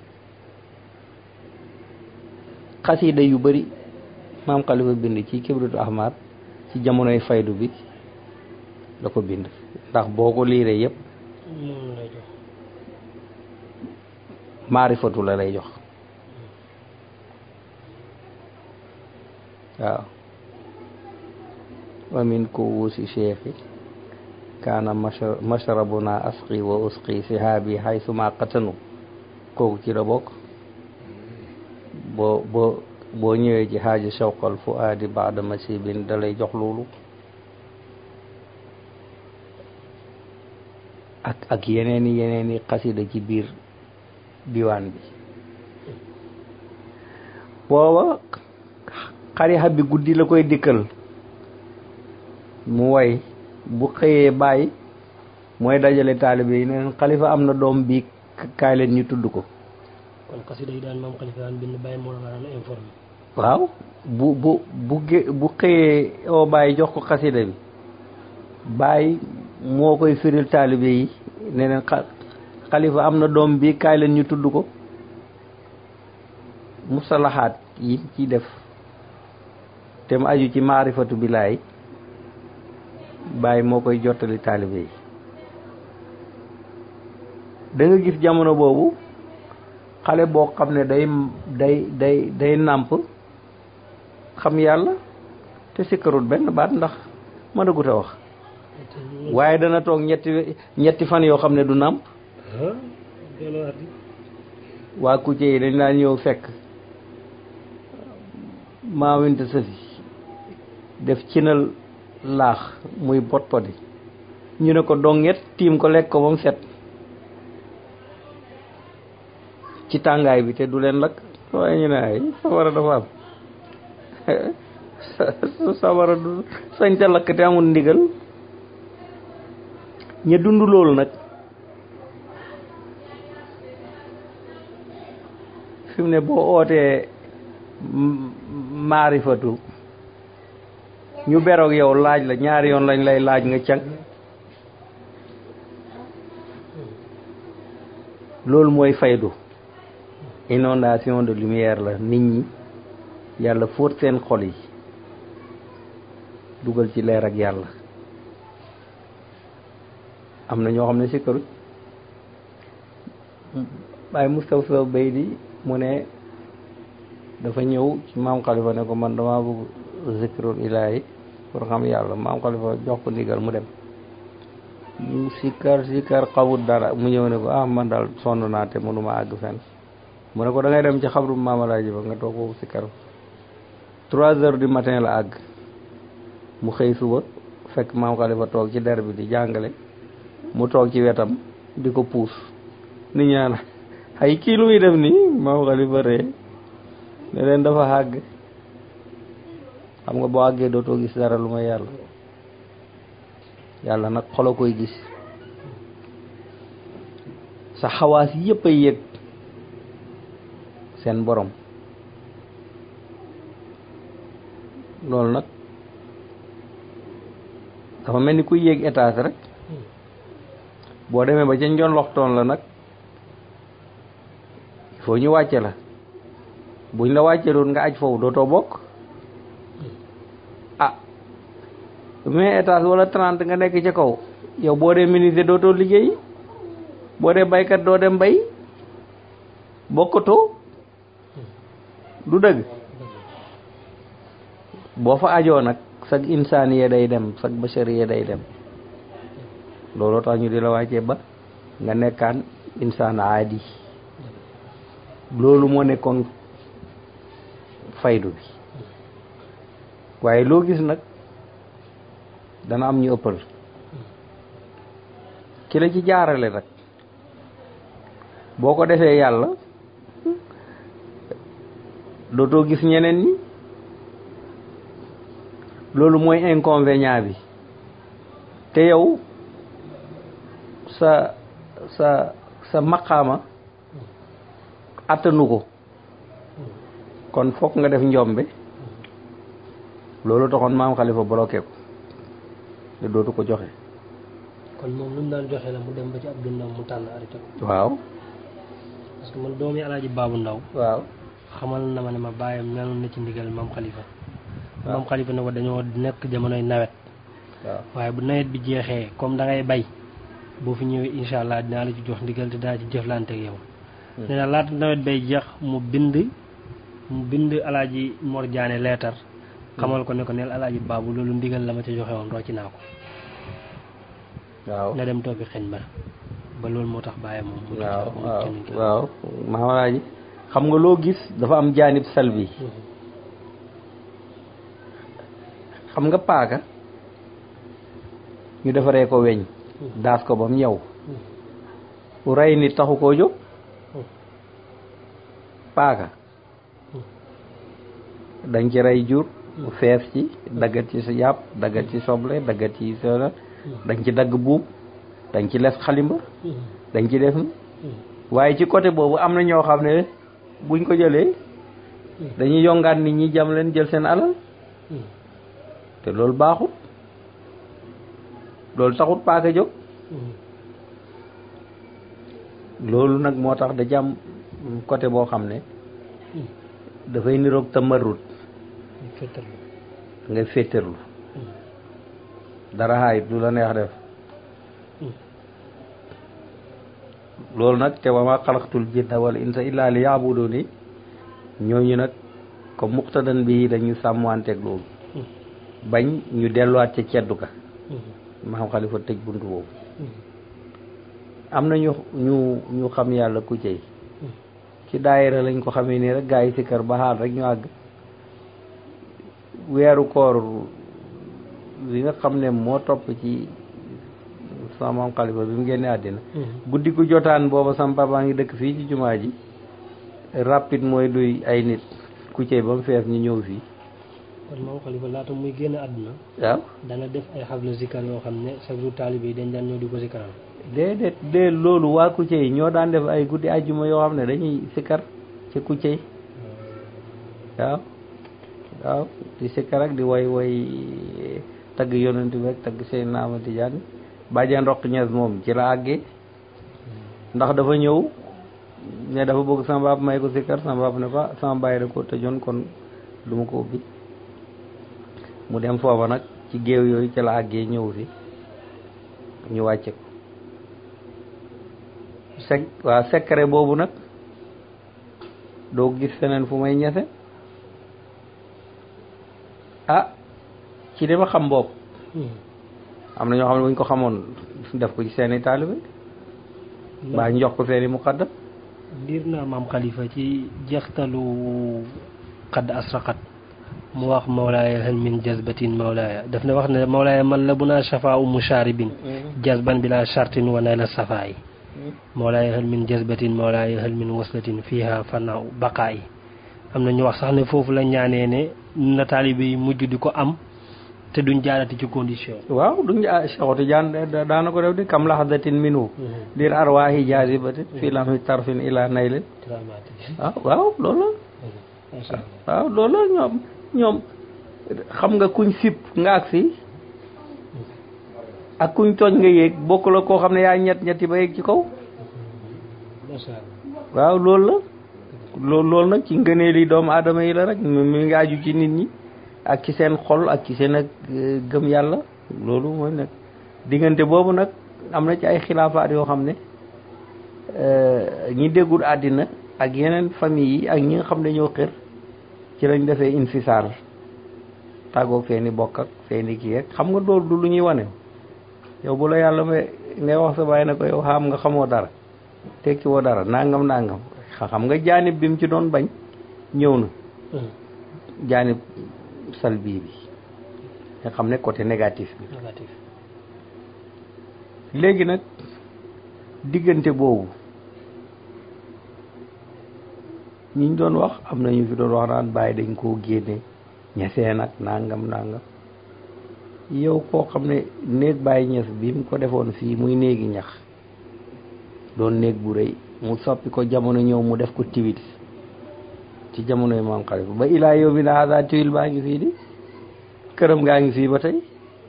xasida yu bari maam Xalifa bind ci kibritu ahmar ci jamonoy faydu bi la ko bind ndax boo ko liiree yépp moom lay jox maarifatu la lay jox waaw wa min kuwusi cheikhi kaana masha- mashrabuna asqi wa usqi sihaabi haysuma qatanu kooku ci la bokk boo boo boo ñëwee ci xaaji shawqal fuaadi baada masibin da lay jox loolu ak ak yeneeni yeneeni xasida ci biir diwaan bi booba xarixa bi guddi la koy dikkal mu way bu xëyee bàyyi mooy dajale taalibe yi ne leen xalifa am na doom bii kaay leen ñu tudd ko kon xasida yi daan maam xalifa daan bind bàyyi moo la daan informé waaw bu bu bu gé- bu xëyee oo bàyyi jox ko xasida bi bàyyi moo koy firil taalibe yi ne leen xa- xalifa am na doom bi kaay leen ñu tudd ko musalaxaat yi ci def te mu aju ci maarifatu bilaay bàyyi moo koy jottali taalibe yi da nga gis jamono boobu xale boo xam ne day day day day nàmp xam yàlla te sikkarut benn baat ndax mën a gut a wax waaye dana toog ñetti ñetti fan yoo xam ne du nàmp ah delloo at yi waa kucce yi dañ daan ñëw fekk maawinte sëfi def cinal laax muy pot poti ñu ne ko donget tiim ko lekk ko ba mu set ci tàngaay bi te du leen lakk waaye ñu ne ay sawara dafa am sawara du sañ ca lakk te amul ndigal ña dund loolu nag fi mu ne boo ootee m- maarifatu ñu beroog yow laaj la ñaari yoon lañ lay laaj nga càng loolu mooy faydu inondation de lumière la nit ñi yàlla fóot seen xol yi dugal ci leer ak yàlla am na ñoo xam ne sikkaruñ waaye Moustapha Bay di mu ne dafa ñëw ci maam Khalifa ne ko man dama bëgg zikrul ilaahi pour xam yàlla maam Khalifa jox ko ndigal mu dem mu sikkar sikkar xawut dara mu ñëw ne ko ah man daal sonn naa te mënuma àgg fenn mu ne ko da ngay dem ci xabru maamalaaji ba nga toog foofu sikkar trois heures du matin la àgg mu xëy suba fekk maam Khalifa toog ci der bi di jàngale mu toog ci wetam di ko puus nit ñaan ay kii lu muy def nii maam Khalifa ree ne leen dafa àgg xam nga boo àggee dootoo gis dara lu may yàlla yàlla nag xolo koy gis sa xawaas yépp ay yëg seen borom loolu nag dafa mel ni kuy yéeg étage rek boo demee ba ca njoon loxtoon la nag il faut ñu wàcce la buñ la wàccee doon nga aj foofu dootoo bokk ah vingt étage wala trente nga nekk ca kaw yow boo dee ministre dootoo liggéey boo dee baykat doo dem bay bokkatoo du dëgg boo fa ajoo nag sag insaaniye day dem sag bashariye day dem looloo tax ñu di la wàccee ba nga nekkaan insaan aadi loolu moo nekkoon faydu bi waaye loo gis nag dana am ñu ëppal ki la ci jaarale nag boo ko defee yàlla dootoo gis ñeneen ñi loolu mooy inconvénient bi te yow sa sa sa maqaama attanu ko kon fokk nga def njombe loolu taxoon maam xalifa bloqué ko te dootu ko joxe kon moom lu mu daan joxe la mu dem ba ci Abdou Ndaw mu tànn arrêté ko waaw parce que man doomi alaaji baabu ndaw waaw xamal na ma ne ma bàyyam meloon na ci ndigal maam xalifa maam xalifa ne ko dañoo nekk jamonoy nawet waaw waaye bu nawet bi jeexee comme da ngay bay boo fi ñëwee incha allah dinaa la ci jox ndigal te dinaa ci jëflante ak yow nee na laata nawet bay jeex mu bind mu bind alaaji Mor Jaane leetar xamal ko ne ko neel alaaji baabu loolu ndigal la ma ca joxe woon rocci naa ko waaw na dem toppi xeñ ba ba loolu moo tax bàyyam moom mu waaw mu waaw kenn ki. waaw maamalaaji xam nga loo gis dafa am jaanib salbi xam nga paaka ñu defaree ko weñ daas ko ba mu ñëw rey nit taxu koo jóg paaka dañ ci rey jur fees ci daggat ci sa yàpp daggat ci soble daggat ci sa dañ ci dagg buub dañ ci les xalimba dañ ci def ni waaye ci côté boobu am na ñoo xam ne buñ ko jëlee dañuy yongaat nit ñi jam leen jël seen alal te loolu baaxut loolu taxut paaka jóg loolu nag moo tax da jam côté boo xam ne dafay niroog tamarrut fettal ngay féeterlu dara xaayit lu la neex def loolu nag te wa ma xalaqtul jinna wal insa illa li yaabuduni ñooñu nag comme muqtadan bi dañu sàmmanteeg loolu bañ ñu delluwaat ca ceddu ka maam xalifa tëj buntu boobu am na ñu ñu ñu xam yàlla ku cey ci daayira lañ ko xamee nii rek gaa yi si kër ba xaal rek ñu àgg weeru koor bi nga xam ne moo topp ci sama maam xalifa bi mu génnee àddina guddi gu jotaan booba sama papa ngi dëkk fii ci jumaa ji rapide mooy duy ay nit ku cey ba mu fees ñu ñëw fii kon maam xalifa laata muy génn àdduna waaw dana def ay xabla zikar yoo xam ne chaque jour taalibe yi dañ daan ñëw di ko zikaral déedéet de loolu waa Kucce yi ñoo daan def ay guddi àjjuma yoo xam ne dañuy sikkar ci Kucce yi waaw waaw di sikkar ak di woy woy tagg yonent bi ak tagg seen naama Tijaan bàjjan roq ñees moom ci la àggee ndax dafa ñëw ne dafa bëgg sama baab may ko sikkar sama baab ne ko sama bàyyi da ko tëjoon kon du ma ko ubbi mu dem foofa nag ci géew yooyu ci la àggee ñëw fi ñu wàcce ko sec waa secret boobu nag doo gis feneen fu may ñese ah ci li ma xam bopp am na ñoo xam ne bu ñu ko xamoon def ko ci seeni taalibe baa ñu jox ko seeni muqaddam liir naa maam xalifa ci jeextalu xadd asraqat mu wax mawlaaya hal min jazbatin mawlaaya daf ne wax ne mawlaaya man la bu naa shafaa u musharibin jazban bila shartin wa nayla safaayi mawlaaya hal min jazbatin mawlaaya hal min waslatin fiha fanaaw baqaayi am na ñu wax sax ne foofu la ñaanee ne na taalibe yi mujj di ko am te duñ jaarati ci condition waaw duñ ah Cheikh Tidiane daana ko def di kam lahadatin minu dir arwaahi jazibatin fii lamhi tarfin ila naylin waaw waaw loolu la waaw loolu la ñoom ñoom xam nga kuñ sip nga ak si ak kuñ tooñ nga yéeg bokk la koo xam ne yaa ñett ñetti ba yéeg ci kaw waaw loolu la loolu loolu nag ci ngëneeli doomu aadama yi la rek mi ngi aju ci nit ñi ak ci seen xol ak ci seen ak gëm yàlla loolu mooy nag diggante boobu nag am na ci ay xilaafaat yoo xam ne ñi déggul àddina ak yeneen famille yi ak ñi nga xam ne ñoo xër ci lañ defee infisaal tàggoog seeni bokk ak seeni kii rek xam nga loolu du lu ñuy wane yow bu la yàlla may ngay wax sa bàyyi na ko yow xam nga xamoo dara tekki woo dara nangam nangam xam nga jaanib bi mu ci doon bañ ñëw na jaanib salbi bi nga xam ne côté négatif bi léegi nag diggante boobu ñiñ doon wax am na ñu fi doon wax naan bàyyi dañ koo génne ñesee nag nangam nangam yow koo xam ne néeg bàyyi ñes bi mu ko defoon fii muy néegi ñax doon néeg bu rëy mu soppi ko jamono ñëw mu def ko tiwit ci jamonoy maam xalifa ba ilaa yow mi na hasa tiwil baa ngi fii di këram gaa ngi fii ba tey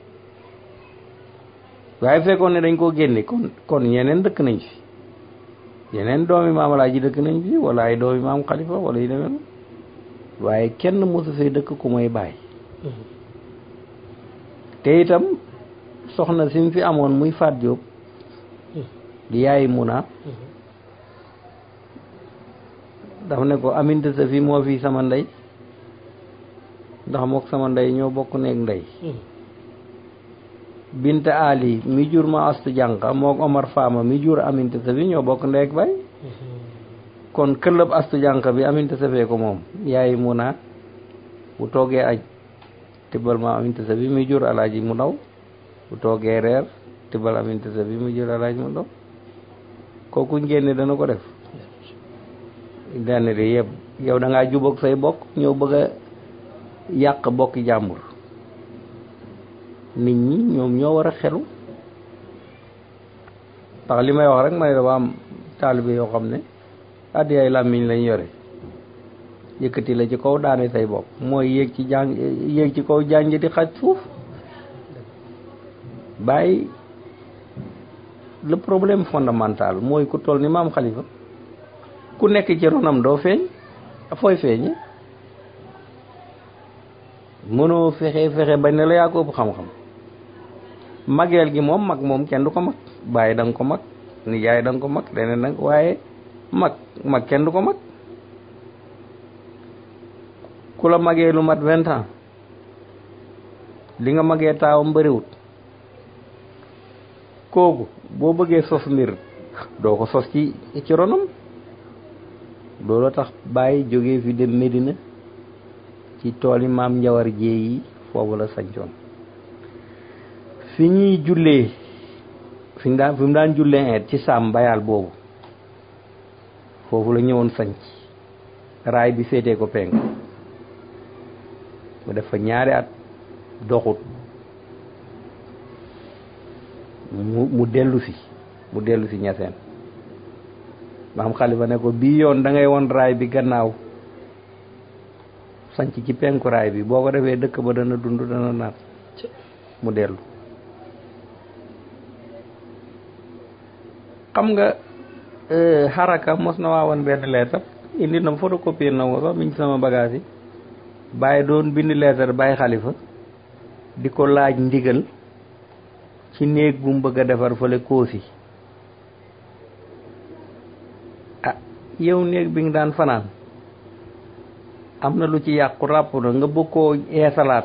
waaye fekkoon ne dañ koo génne kon kon yeneen dëkk nañ fi yeneen doomi maam Alaaji dëkk nañ fi wala ay doomi maam xalifa wala yu demee noonu waaye kenn mosu fee dëkk ku may bàyyi te itam soxna si mu fi amoon muy Faat Jóob di yaayi Muna dafa ne ko aminte sa fi moo fi sama ndey ndax mook sama ndey ñoo bokk nekk ndey Binta Ali mi jur ma astu jànqa mook Omar Faama mi jur aminte sa fi ñoo bokk ndey ak bay kon këllëb astu jànqa bi aminte sa fee ko moom yaayi Muna bu toogee aj tibbal ma aminte sa bi mi jur alaaji mu ndaw bu toogee reer tibbal aminte sa bi mi jur alaaji mu ndaw kooku ngénne dana ko def denn de yëpp yow da ngaa jubóog say bokk ñëw bëgg a yàq bokki jàmbur nit ñi ñoom ñoo war a xelu ndax li may wax rek ma ne dafa am taalibe yoo xam ne addi ay làmmiñ lañ yore yëkkati la ci kaw daane say bopp mooy yéeg ci jàng yéeg ci kaw jànj di xaj suuf bàyyi le problème fondamental mooy ku toll ni maam xalifa ku nekk ci ronam doo feeñ fooy feeñe mënoo fexe fexe bañ ne la yaa ko ëpp xam-xam mageel gi moom mag moom kenn du ko mag bàyyi da nga ko mag nijaay da nga ko mag leneen nag waaye mag mag kenn du ko mag ku la magee lu mat vingt ans li nga magee taawam bëriwut kooku boo bëggee sos mbir doo ko sos ci ci ronam loolu tax bàyyi jógee fi dem Medina ci tool yi maam njawar jéey yi foofu la sañcoon fi ñuy jullee fi ñu daan fi mu daan jullee eet ci saam bayaal boobu foofu la ñëwoon sañc raay bi féetee ko penk mu def fa ñaari at doxut mu mu dellu si mu dellu si ñaseen maam xalifa ne ko bii yoon da ngay won raay bi gannaaw sanc ci penku raay bi boo ko defee dëkk ba dana dund dana naat mu dellu xam nga xaraka mos na waa woon benn leetar indi na photocopier na ko sax mi ngi sama bagage yi bàyyi doon bind leetar bàyyi xalifa di ko laaj ndigal ci néeg bu mu bëgg a defar fële koosi ah yow néeg bi nga daan fanaan am na lu ci yàqu ràpp na nga bëgg koo eesalaat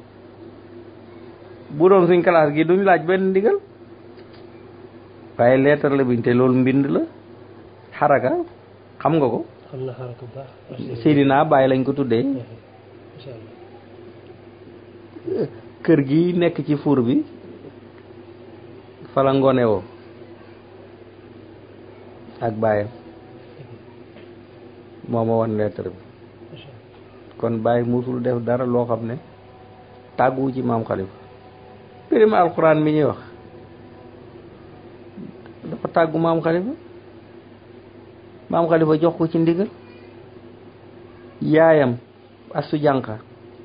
bu doon suñ classe gi duñ laaj benn ndigal waaye leetar la biñ te loolu mbind la xaraka xam nga ko xam na xaraka bu baax Seydina Baye lañ ko tuddee incha allah kër gi nekk ci fuur bi fala ngone woo ak baayam moo ma wan lettre bi incha allah kon Baye musul def dara loo xam ne tàgguwu ci maam Khalifa prima alquran mi ñuy wax dafa tàggu maam Khalifa maam Khalifa jox ko ci ndigal yaayam asu jànqa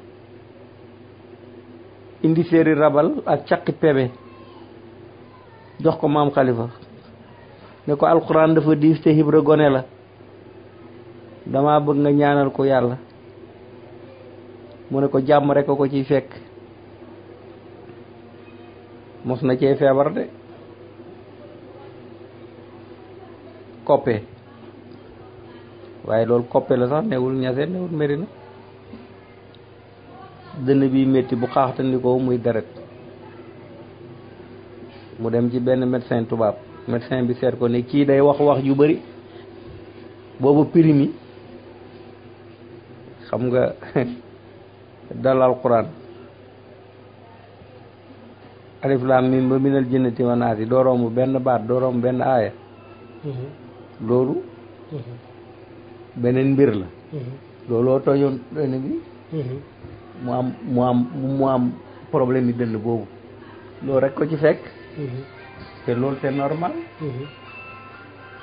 indi séeri rabal ak caqi pebe jox ko maam Khalifa ne ko alquran dafa diis te Ibra gone la dama bëgg nga ñaanal ko yàlla mu ne ko jàmm rek a ko ciy fekk mos na cee feebar de koppe waaye loolu koppe la sax newul ñase newul Medina dënn bi métti bu xaaxtandikoo muy deret mu dem ci benn médecin tubaab médecin bi seet ko ne kii day wax wax yu bari boobu pirimi xam nga dal alquran alif lam mim ba minal jinnati wa naasi doo romb benn baat doo romb benn aaya loolu beneen mbir la looloo toojoon dënn bi mu am mu am mu am problème yi dënn boobu loolu rek ko ci fekk te loolu c'est normal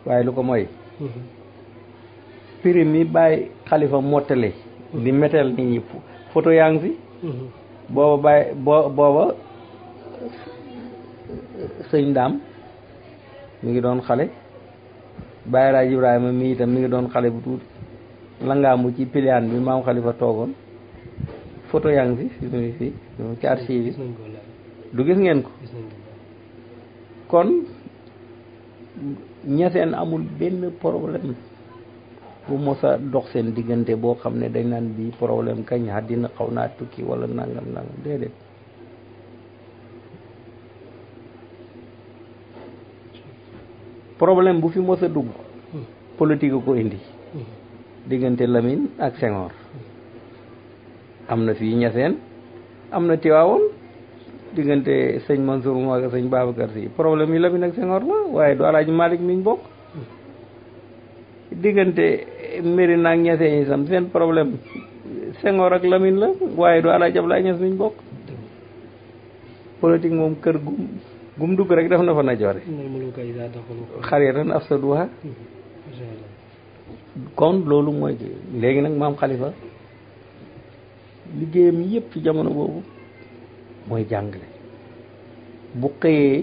waaye lu ko mooy prime mi bàyyi xalifa mottale di métel nit ñi photo yaa ngi fi booba bàyyi boo booba sëñ daam mi ngi doon xale bàyyi raaj ibrahima mi itam mi ngi doon xale bu tuuti langaamu ci piliyaan bi maam xalifa toogoon photo yaa ngi fi fi mu fi ci archive yi du gis ngeen ko kon ñaseen amul benn problème bu mos a dox seen diggante boo xam ne dañ naan bii problème kañ àddina xaw naa tukki wala nangam nangam déedéet problème bu fi mos a dugg politique a ko indi diggante Lamine ak Senghor am na fii ñaseen am na Tiwaawoon diggante sëñ Mansour mu ak sëñ Babacar Si problème yi Lamine ak Senghor la waaye du Alaaji Malick miñ bokk diggante Mérina ak ñaseen yi sam seen problème Senghor ak Lamine la waaye du Alaaji Ablaye Ñas miñ bokk politique moom kër gum gum dugg rek def na fa najoore xariyatan afsaduha kon loolu mooy léegi nag maam xalifa liggéeyam yépp ci jamono boobu mooy jàngale bu xëyee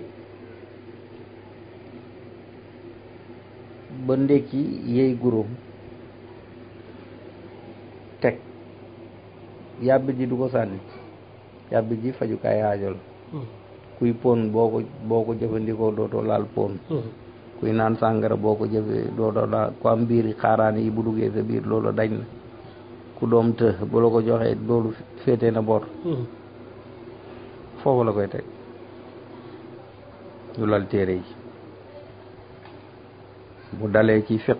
ba ndekki yey guróom teg yàbbi ji du ko sànni yàbbi ji fajukaay aajo la kuy pon boo ko boo ko jëfandikoo dootoo laal pon kuy naan sàngara boo ko jëfee dootoo laal ku am biir xaaraan yi bu duggee sa biir loolu dañ na ku doom të bu la ko joxee loolu féete na bor foofu la koy teg ñu lal téere yi bu dalee ci fiq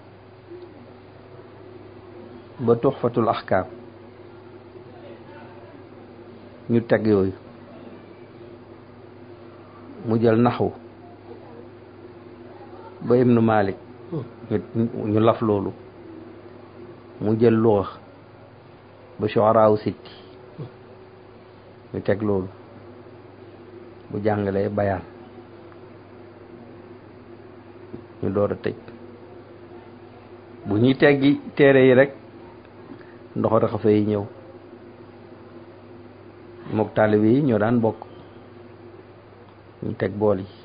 ba tuxfatul axkaam ñu teg yooyu mu jël naxwu ba ibnu malik ñu laf loolu mu jël luxa ba shuaraaw sitti ñu teg loolu bu jàngalee bayaan ñu door a tëj bu ñuy teggi téere yi rek ndoxo raxafe yi ñëw mook taalibe yi ñoo daan bokk ñu teg bool yi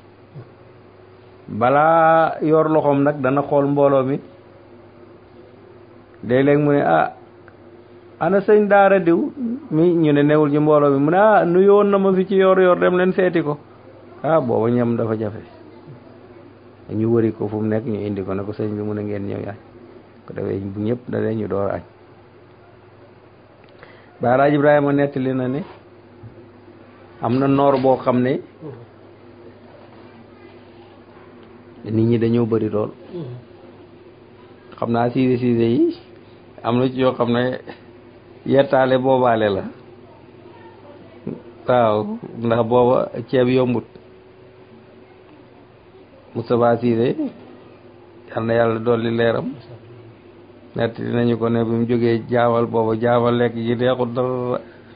balaa yor loxoom nag dana xool mbooloo mi léeg-léeg mu ne ah ana sëñ daara diw mi ñu ne newul ci mbooloo mi mu ne ah nuyoon na ma fi ci yor yor dem leen seeti ko ah booba ñam dafa jafe ñu wëri ko fu mu nekk ñu indi ko ne ko sëñ bi mu ne ngeen ñëw añ ko defee bu ñëpp dalee ñu door añ baaraaj Ibrahima nettali na ne am na noor boo xam ne nit ñi dañoo bëri lool xam naa siise siise yi am na ci yoo xam ne yettaale boobaale la waaw ndax booba ceeb yombut Moustapha Siise yal na yàlla dolli leeram nett dinañu ko ne bi mu jógee jaawal booba jaawal lekk ji neexut dara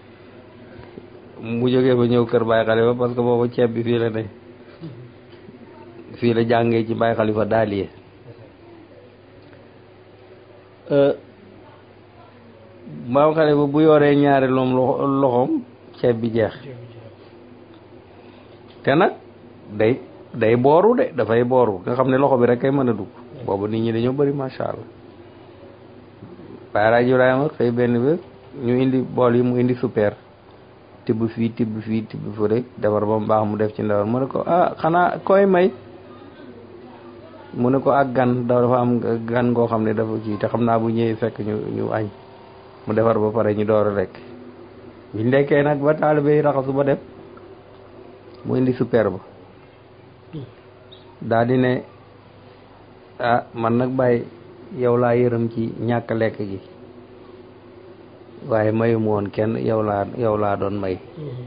mu jógee ba ñëw kër Baay Xalifa parce que booba ceeb bi fii la ne fii la jàngee ci Baay Xalifa daaliye maam Xalifa bu yoree ñaari loom loxoom ceeb bi jeex te nag day day booru de dafay booru nga xam ne loxo bi rek kay mën a dugg boobu nit ñi dañoo bëri macha allah Baay Ibrahima xëy benn bés ñu indi bool yi mu indi super tibb fii tibb fii tibb fu rek defar ba mu baax mu def ci ndawal mu ne ko ah xanaa koy may mu ne ko ak gan dafa am gan ngoo xam ne dafa kii te xam naa bu ñëwee fekk ñu ñu añ mu defar ba pare ñu door a lekk biñ lekkee nag ba taalibe yi raxasu ba dem mu indi super ba daa di ne ah man nag bàyyi yow laa yërëm ci ñàkk lekk gi waaye mayu mu woon kenn yow laa yow laa doon may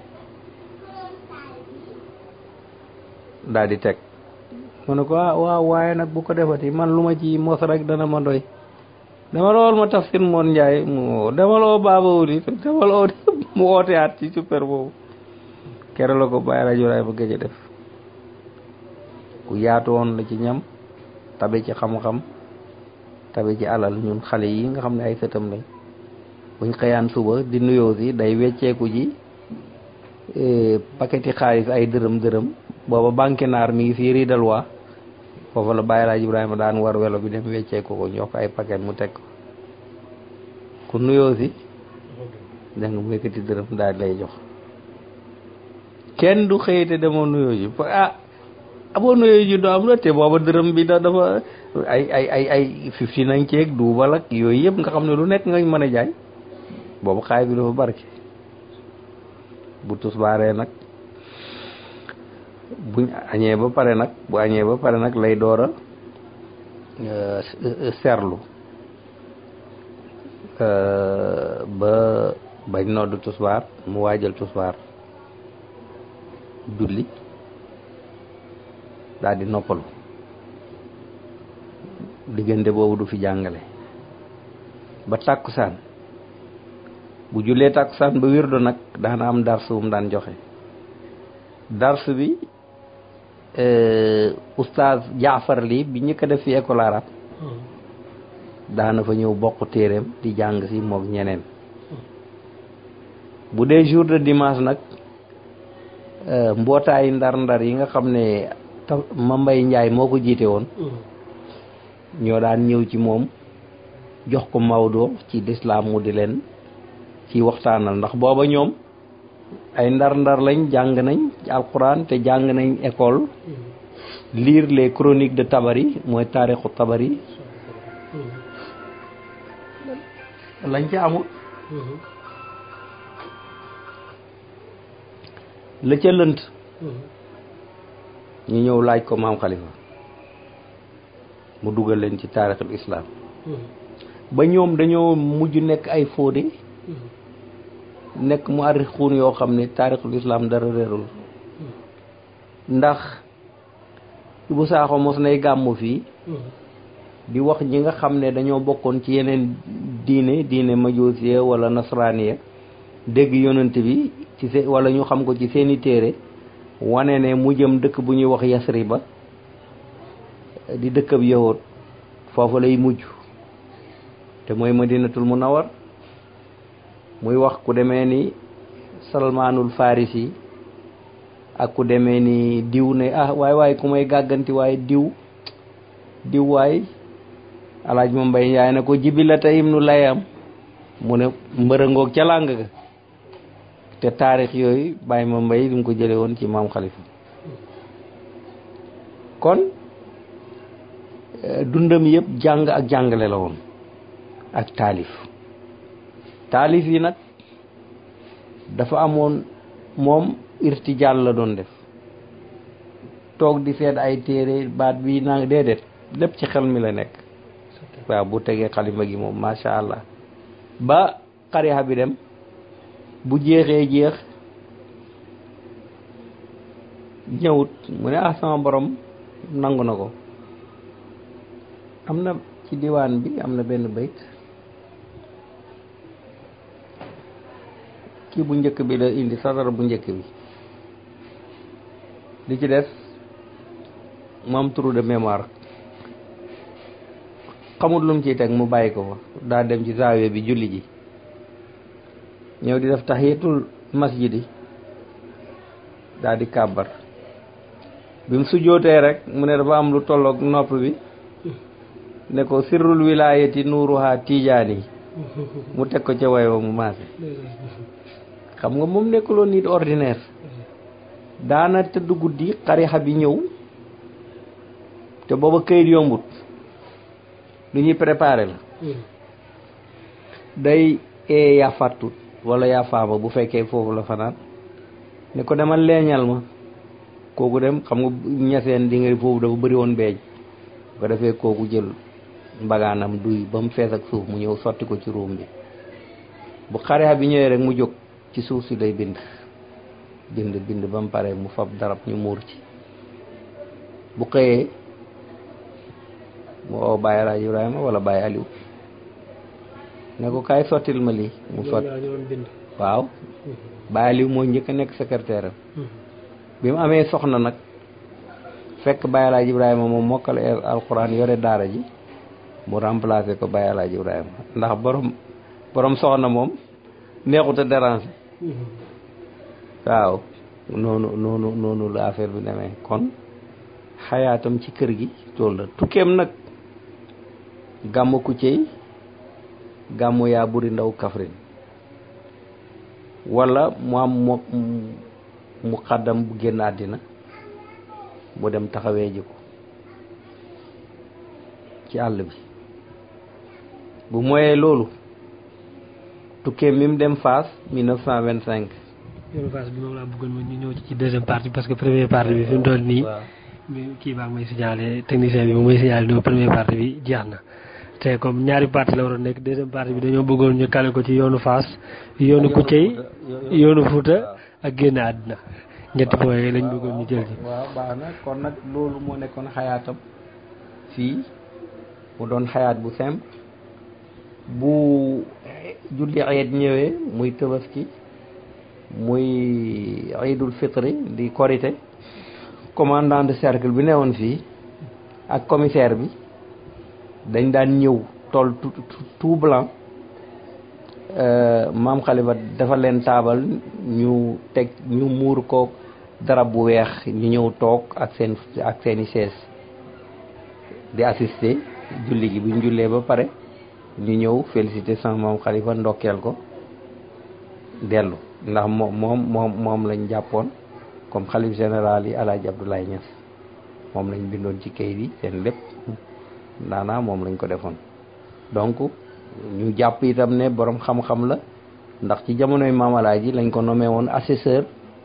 daa di teg mu ne ko ah waaw waaye nag bu ko defati man lu ma ci mos rek dana ma doy dama lool ma tafsir moon njaay mu dama loo baaba wuli dama loo mu woote at ci super boobu kere la ko bàyyi rajo raay ba gëj a def ku yaatu woon la ci ñam tabe ci xam-xam tabe ci alal ñun xale yi nga xam ne ay sëtam lañ buñ xëyaan suba di nuyoo si day wecceeku ji paqueti xaalis ay dërëm dërëm booba banque naar mi ngi fii riidal waa foofu la Baye Laaj Ibrahima daan war welo bi dem wecceeku ko jox ko ay paquet mu teg ko ku nuyoo si dégg nga mu yëkkati dërëm daal lay jox kenn du xëyite demoo nuyoo ji ah aboo nuyoo ji doo am la te booba dërëm bi da dafa ay ay ay ay fifty nañ ceeg duubal ak yooyu yëpp nga xam ne lu nekk nga mën a jaay boobu xaay bi dafa barke bu tusbaaree nag buñ añee ba pare nag bu añee ba pare nag lay door a serlu ba bañ noddu tusbaar mu waajal tusbaar julli daal di noppalu diggante boobu du fi jàngale ba tàkkusaan bu jullee tàkkusaan ba wirdo nag daana am darsu bu mu daan joxe darsu bi oustaz jaafar li bi ñëkk a def fi école arabe daana fa ñëw bokk téeréem di jàng si moog ñeneen bu dee jour de dimanche nag mbootaayu ndar-ndar yi nga xam ne ma mbay njaay moo ko jiite woon ñoo daan ñëw ci moom jox ko Maodo ci lislaam mu di leen ci waxtaanal ndax booba ñoom ay ndar-ndar lañ jàng nañ ci alquran te jàng nañ école lire les chroniques de Tabari mooy taarixu Tabari lañ ca amul la ca lënt ñu ñëw laaj ko maam Khalifa mu dugal leen ci taarixul islam ba ñoom dañoo mujj nekk ay fóode nekk mu arrixuun yoo xam ne taarixul islam dara réerul ndax bu saaxo mos nay gàmmu fii di wax ñi nga xam ne dañoo bokkoon ci yeneen diine diine majusiya wala nasraniya dégg yonent bi ci se wala ñu xam ko ci seeni téere wane ne mu jëm dëkk bu ñuy wax Yasriba di dëkkab yahud foofu lay mujj te mooy madinatul munawar muy wax ku demee ni salmaanul farisi ak ku demee ni diw ne ah waay waay ku may gàgganti waaye diw diw waay alaaj ma mbay yaay ne ko jibilata ibnu layam mu ne mbërëngoog ca làng ga te taarix yooyu bàyyi ma mbay li mu ko jële woon ci maam xalifa kon dundam yëpp jàng ak jàngale la woon ak taalif taalif yi nag dafa amoon moom irtijaal la doon def toog di seet ay téere baat bi naa déedéet lépp ci xel mi la nekk waaw bu tegee xalima gi moom macha allah ba xarixa bi dem bu jeexee jeex ñëwut mu ne ah sama borom nangu na ko am na ci diwaan bi am na benn bayt kii bu njëkk bi la indi sadara bu njëkk bi li ci des mu am trou de mémoire xamut lu mu ciy teg mu bàyyi ko fa daa dem ci zaawiya bi julli ji ñëw di def tahiyatul masjidi daa di kàbbar bi mu sujjootee rek mu ne dafa am lu tolloog nopp bi ne ko sirrul wilayati nuuruha tijaani mu teg ko ca way wa mu maase xam nga moom nekkuloon nit ordinaire daana tëdd guddi xarixa bi ñëw te booba këyit yombut lu ñuy préparé la day ee yaa fàttut wala yaa faama bu fekkee foofu la fanaan ne ko demal leeñal ma kooku dem xam nga ñaseen di nga foofu dafa bëri woon beej bu ko defee kooku jël mbagaanam duy ba mu fees ak suuf mu ñëw sotti ko ci ruum bi bu xarixa bi ñëwee rek mu jóg ci suuf si lay bind bind bind ba mu pare mu fab darab ñu muur ci bu xëyee mu oo Baye Raaj Ibrahima wala Baye Aliou ne ko kaay sottil ma lii mu sotti waaw Baye Aliou moo njëkk a nekk secrétaire am bi mu amee soxna nag fekk Baye Alaaji Ibrahima moom mokkal alxuraan yore daara ji mu remplacé ko Baye Alaaji Ibrahima ndax borom borom soxna moom neexut a déranger waaw noonu noonu noonu la affaire bi demee kon xayaatam ci kër gi tool la tukkeem nag gàmmu Kuccéy gàmmu yaa buri ndaw Kaffrine wala mu am mu mu xaddam bu génn àddina mu dem taxawee ji ko ci àll bi bu moyee loolu tukkeem mi mu dem Fass 1925 yoonu Fass bi moom laa bëggoon ñu ñëw ci deuxième partie parce que première partie bi fi mu toll nii kii baa may signalé technicien bi moom may signalé no première partie bi jeex na te comme ñaari partie la waroon nekk deuxième partie bi dañoo bëggoon ñu kale ko ci yoonu Fass yoonu Kuccéy yoonu Fuuta ak génn àddina ñetti point yooyu lañ bëggoon ñu jël ci waaw baax na kon nag loolu moo nekkoon xayaatam fii mu doon xayaat bu simple bu julli ayet ñëwee muy tabaski muy iidul fitri di korité commandant de cercle bi newoon fii ak commissaire bi dañ daan ñëw tool tout blanc maam xalifa dafa leen taabal ñu teg ñu muur ko darab bu weex ñu ñëw toog ak seen ak seeni chaise di assister julli gi bu ñu jullee ba pare ñu ñëw féliciter sama maam xalifa ndokkeel ko dellu ndax moom moom moom moom lañ jàppoon comme xalif général yi alaaji Abdoulaye Niass moom lañ bindoon ci kayit yi seen lépp daanaa moom lañ ko defoon donc ñu jàpp itam ne borom xam-xam la ndax ci jamonoy maam alaaji lañ ko nommé woon assesseur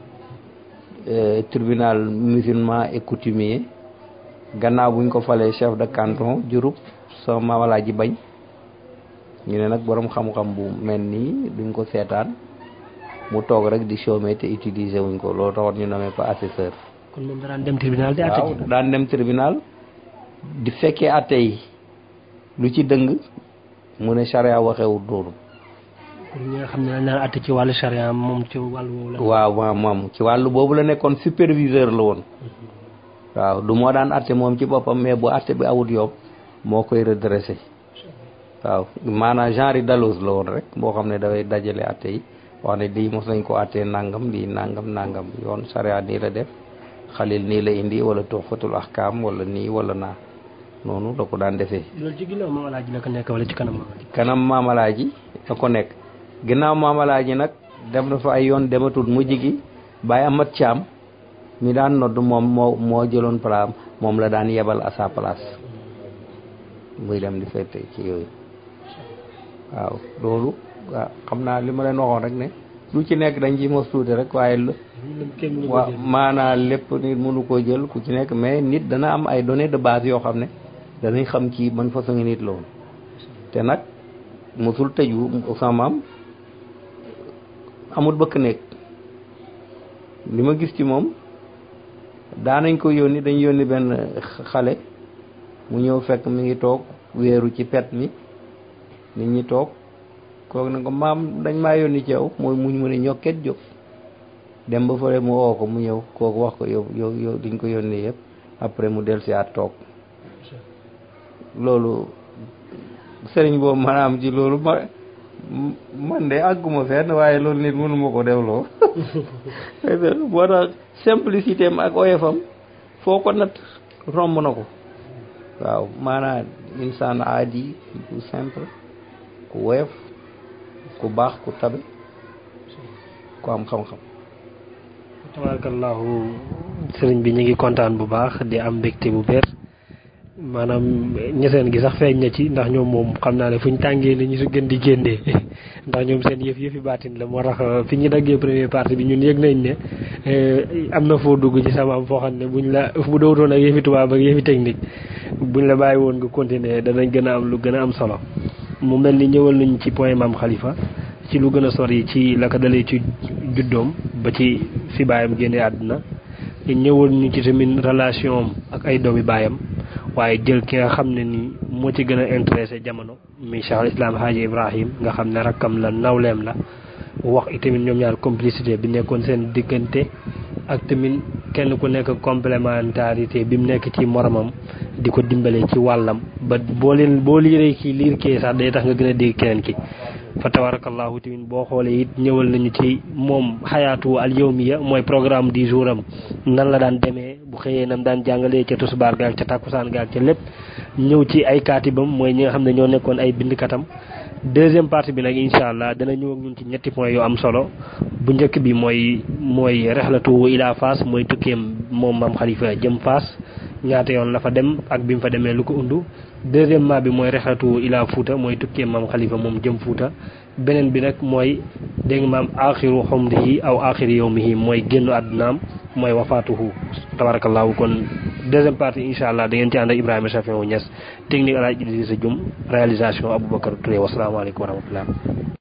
tribunal musulman et coutumier gannaaw buñ ko falee chef de canton Diouroup sama maam alaaji bañ ñu ne nag borom xam-xam bu mel nii duñ ko seetaan mu toog rek di chômer te utiliser wuñ ko loolu taxoon ñu nommé ko assesseur. kon moom daan dem tribunal di àtte waaw daan dem tribunal di fekkee àtte yi lu ci dëng mu ne charia waxewul noonu. pour ñi nga xam ne dañ naan àtte ci wàllu charia moom ci wàllu woowu la. waaw waaw moom ci wàllu boobu la nekkoon superviseur la woon. waaw du moo daan àtte moom ci boppam mais bu àtte bi awut yoom moo koy redressé. waaw maanaam genre dalouse la woon rek boo xam ne dafay dajale àtte yi. wax ne lii mos nañ ko àttee nangam lii nangam nangam yoon sariya nii la def xalil nii la indi wala tuxfatul ahkaam wala nii wala naa noonu la ko daan defee. loolu ci ginnaaw maamalaaji la ko nekk wala ci kanam maamalaaji. kanam maamalaaji la ko nekk ginnaaw maamalaaji nag dem na fa ay yoon dematul mujj gi bàyyi amat caam mi daan nodd moom moo moo jëloon palaam moom la daan yebal à sa place muy dem di fete ci yooyu waaw loolu. waaw xam naa li ma leen waxoon rek ne lu ci nekk dañ ci mos tuuti rek waaye waaw maanaa lépp nit mënu koo jël ku ci nekk mais nit dana am ay données de base yoo xam ne danañ xam kii ban façon nit la woon te nag mosul tëju samaam amul bëkk nekk li ma gis ci moom daanañ ko yónni dañ yónni benn xale mu ñëw fekk mi ngi toog wéeru ci pet mi nit ñi toog kooku ne ko maam dañ maa yónni ci yow mooy muñ mu ne ñokket jóg dem ba fële mu woo ko mu ñëw kooku wax ko yow yow yow diñ ko yónni yëpp après mu del si at toog loolu sëriñ boobu maanaam ci loolu ma man de àgguma fenn waaye loolu nit mënu ma ko defloo moo tax simplicité am ak oyofam foo ko nat romb na ko waaw maanaam insaan aadi bu simple ku woyof ku baax ku tabe ku am xam-xam tabarakallahu sëriñ bi ñu ngi kontaan bu baax di am mbégte bu bér maanaam ñeseen gi sax feeñ na ci ndax ñoom moom xam naa ne fu ñu tàngee ni ñu su gën di génnee ndax ñoom seen yëf yëfi baatin la moo tax fi ñu daggee première partie bi ñun yëg nañ ne am na foo dugg ci sama am foo xam ne buñ la bu dowutoon ak yëfi tubaab ak yëfi technique buñ la bàyyi woon nga continuer danañ gën a am lu gën a am solo mu mel ni ñëwal nañ ci point maam xalifa ci lu gën a sori ci la ko dalee ci juddoom ba ci fi baayam génne àdduna ñëwal ñu ci tamit relation am ak ay doomi baayam waaye jël ki nga xam ne ni moo ci gën a intéressé jamono mi Cheikh al Islam Haaji Ibrahim nga xam ne rakkam la nawleem la wax itamit ñoom ñaar complicité bi nekkoon seen diggante ak tamit kenn ku nekk complémentarité bi mu nekk ci moromam di ko dimbale ci wàllam ba boo leen boo liiree kii liir kee sax day tax nga gën a dégg keneen ki fa tabarakallahu tamit boo xoolee it ñëwal nañu ci moom xayaatu al yawmiya mooy programme du jour am nan la daan demee bu xëyee nam daan jàngalee ca tusbaar gaag ca takkusaan gaag ca lépp ñëw ci ay kaatibam mooy ñi nga xam ne ñoo nekkoon ay bindkatam deuxième partie bi nag incha allah dana ñëw ak ñun ci ñetti point yu am solo bu njëkk bi mooy mooy rexlatu ila Fass mooy tukkeem moom maam xalifa jëm Fass ñaata yoon la fa dem ak bi mu fa demee lu ko undu deuxièmement bi mooy rexlatu ila Fuuta mooy tukkeem maam xalifa moom jëm Fuuta beneen bi nag mooy dégg nga maam axiru xumrihi aw axiri yawmihi mooy génnu àddunaam mooy wafaatuhu tabarakallahu kon deuxième partie incha allah da ngeen ci ànd ak Ibrahima Chafiou Niass technique El Hadj Idrissa Dioum réalisation Aboubacar Touré wasalaamaaleykum wa rahmatullah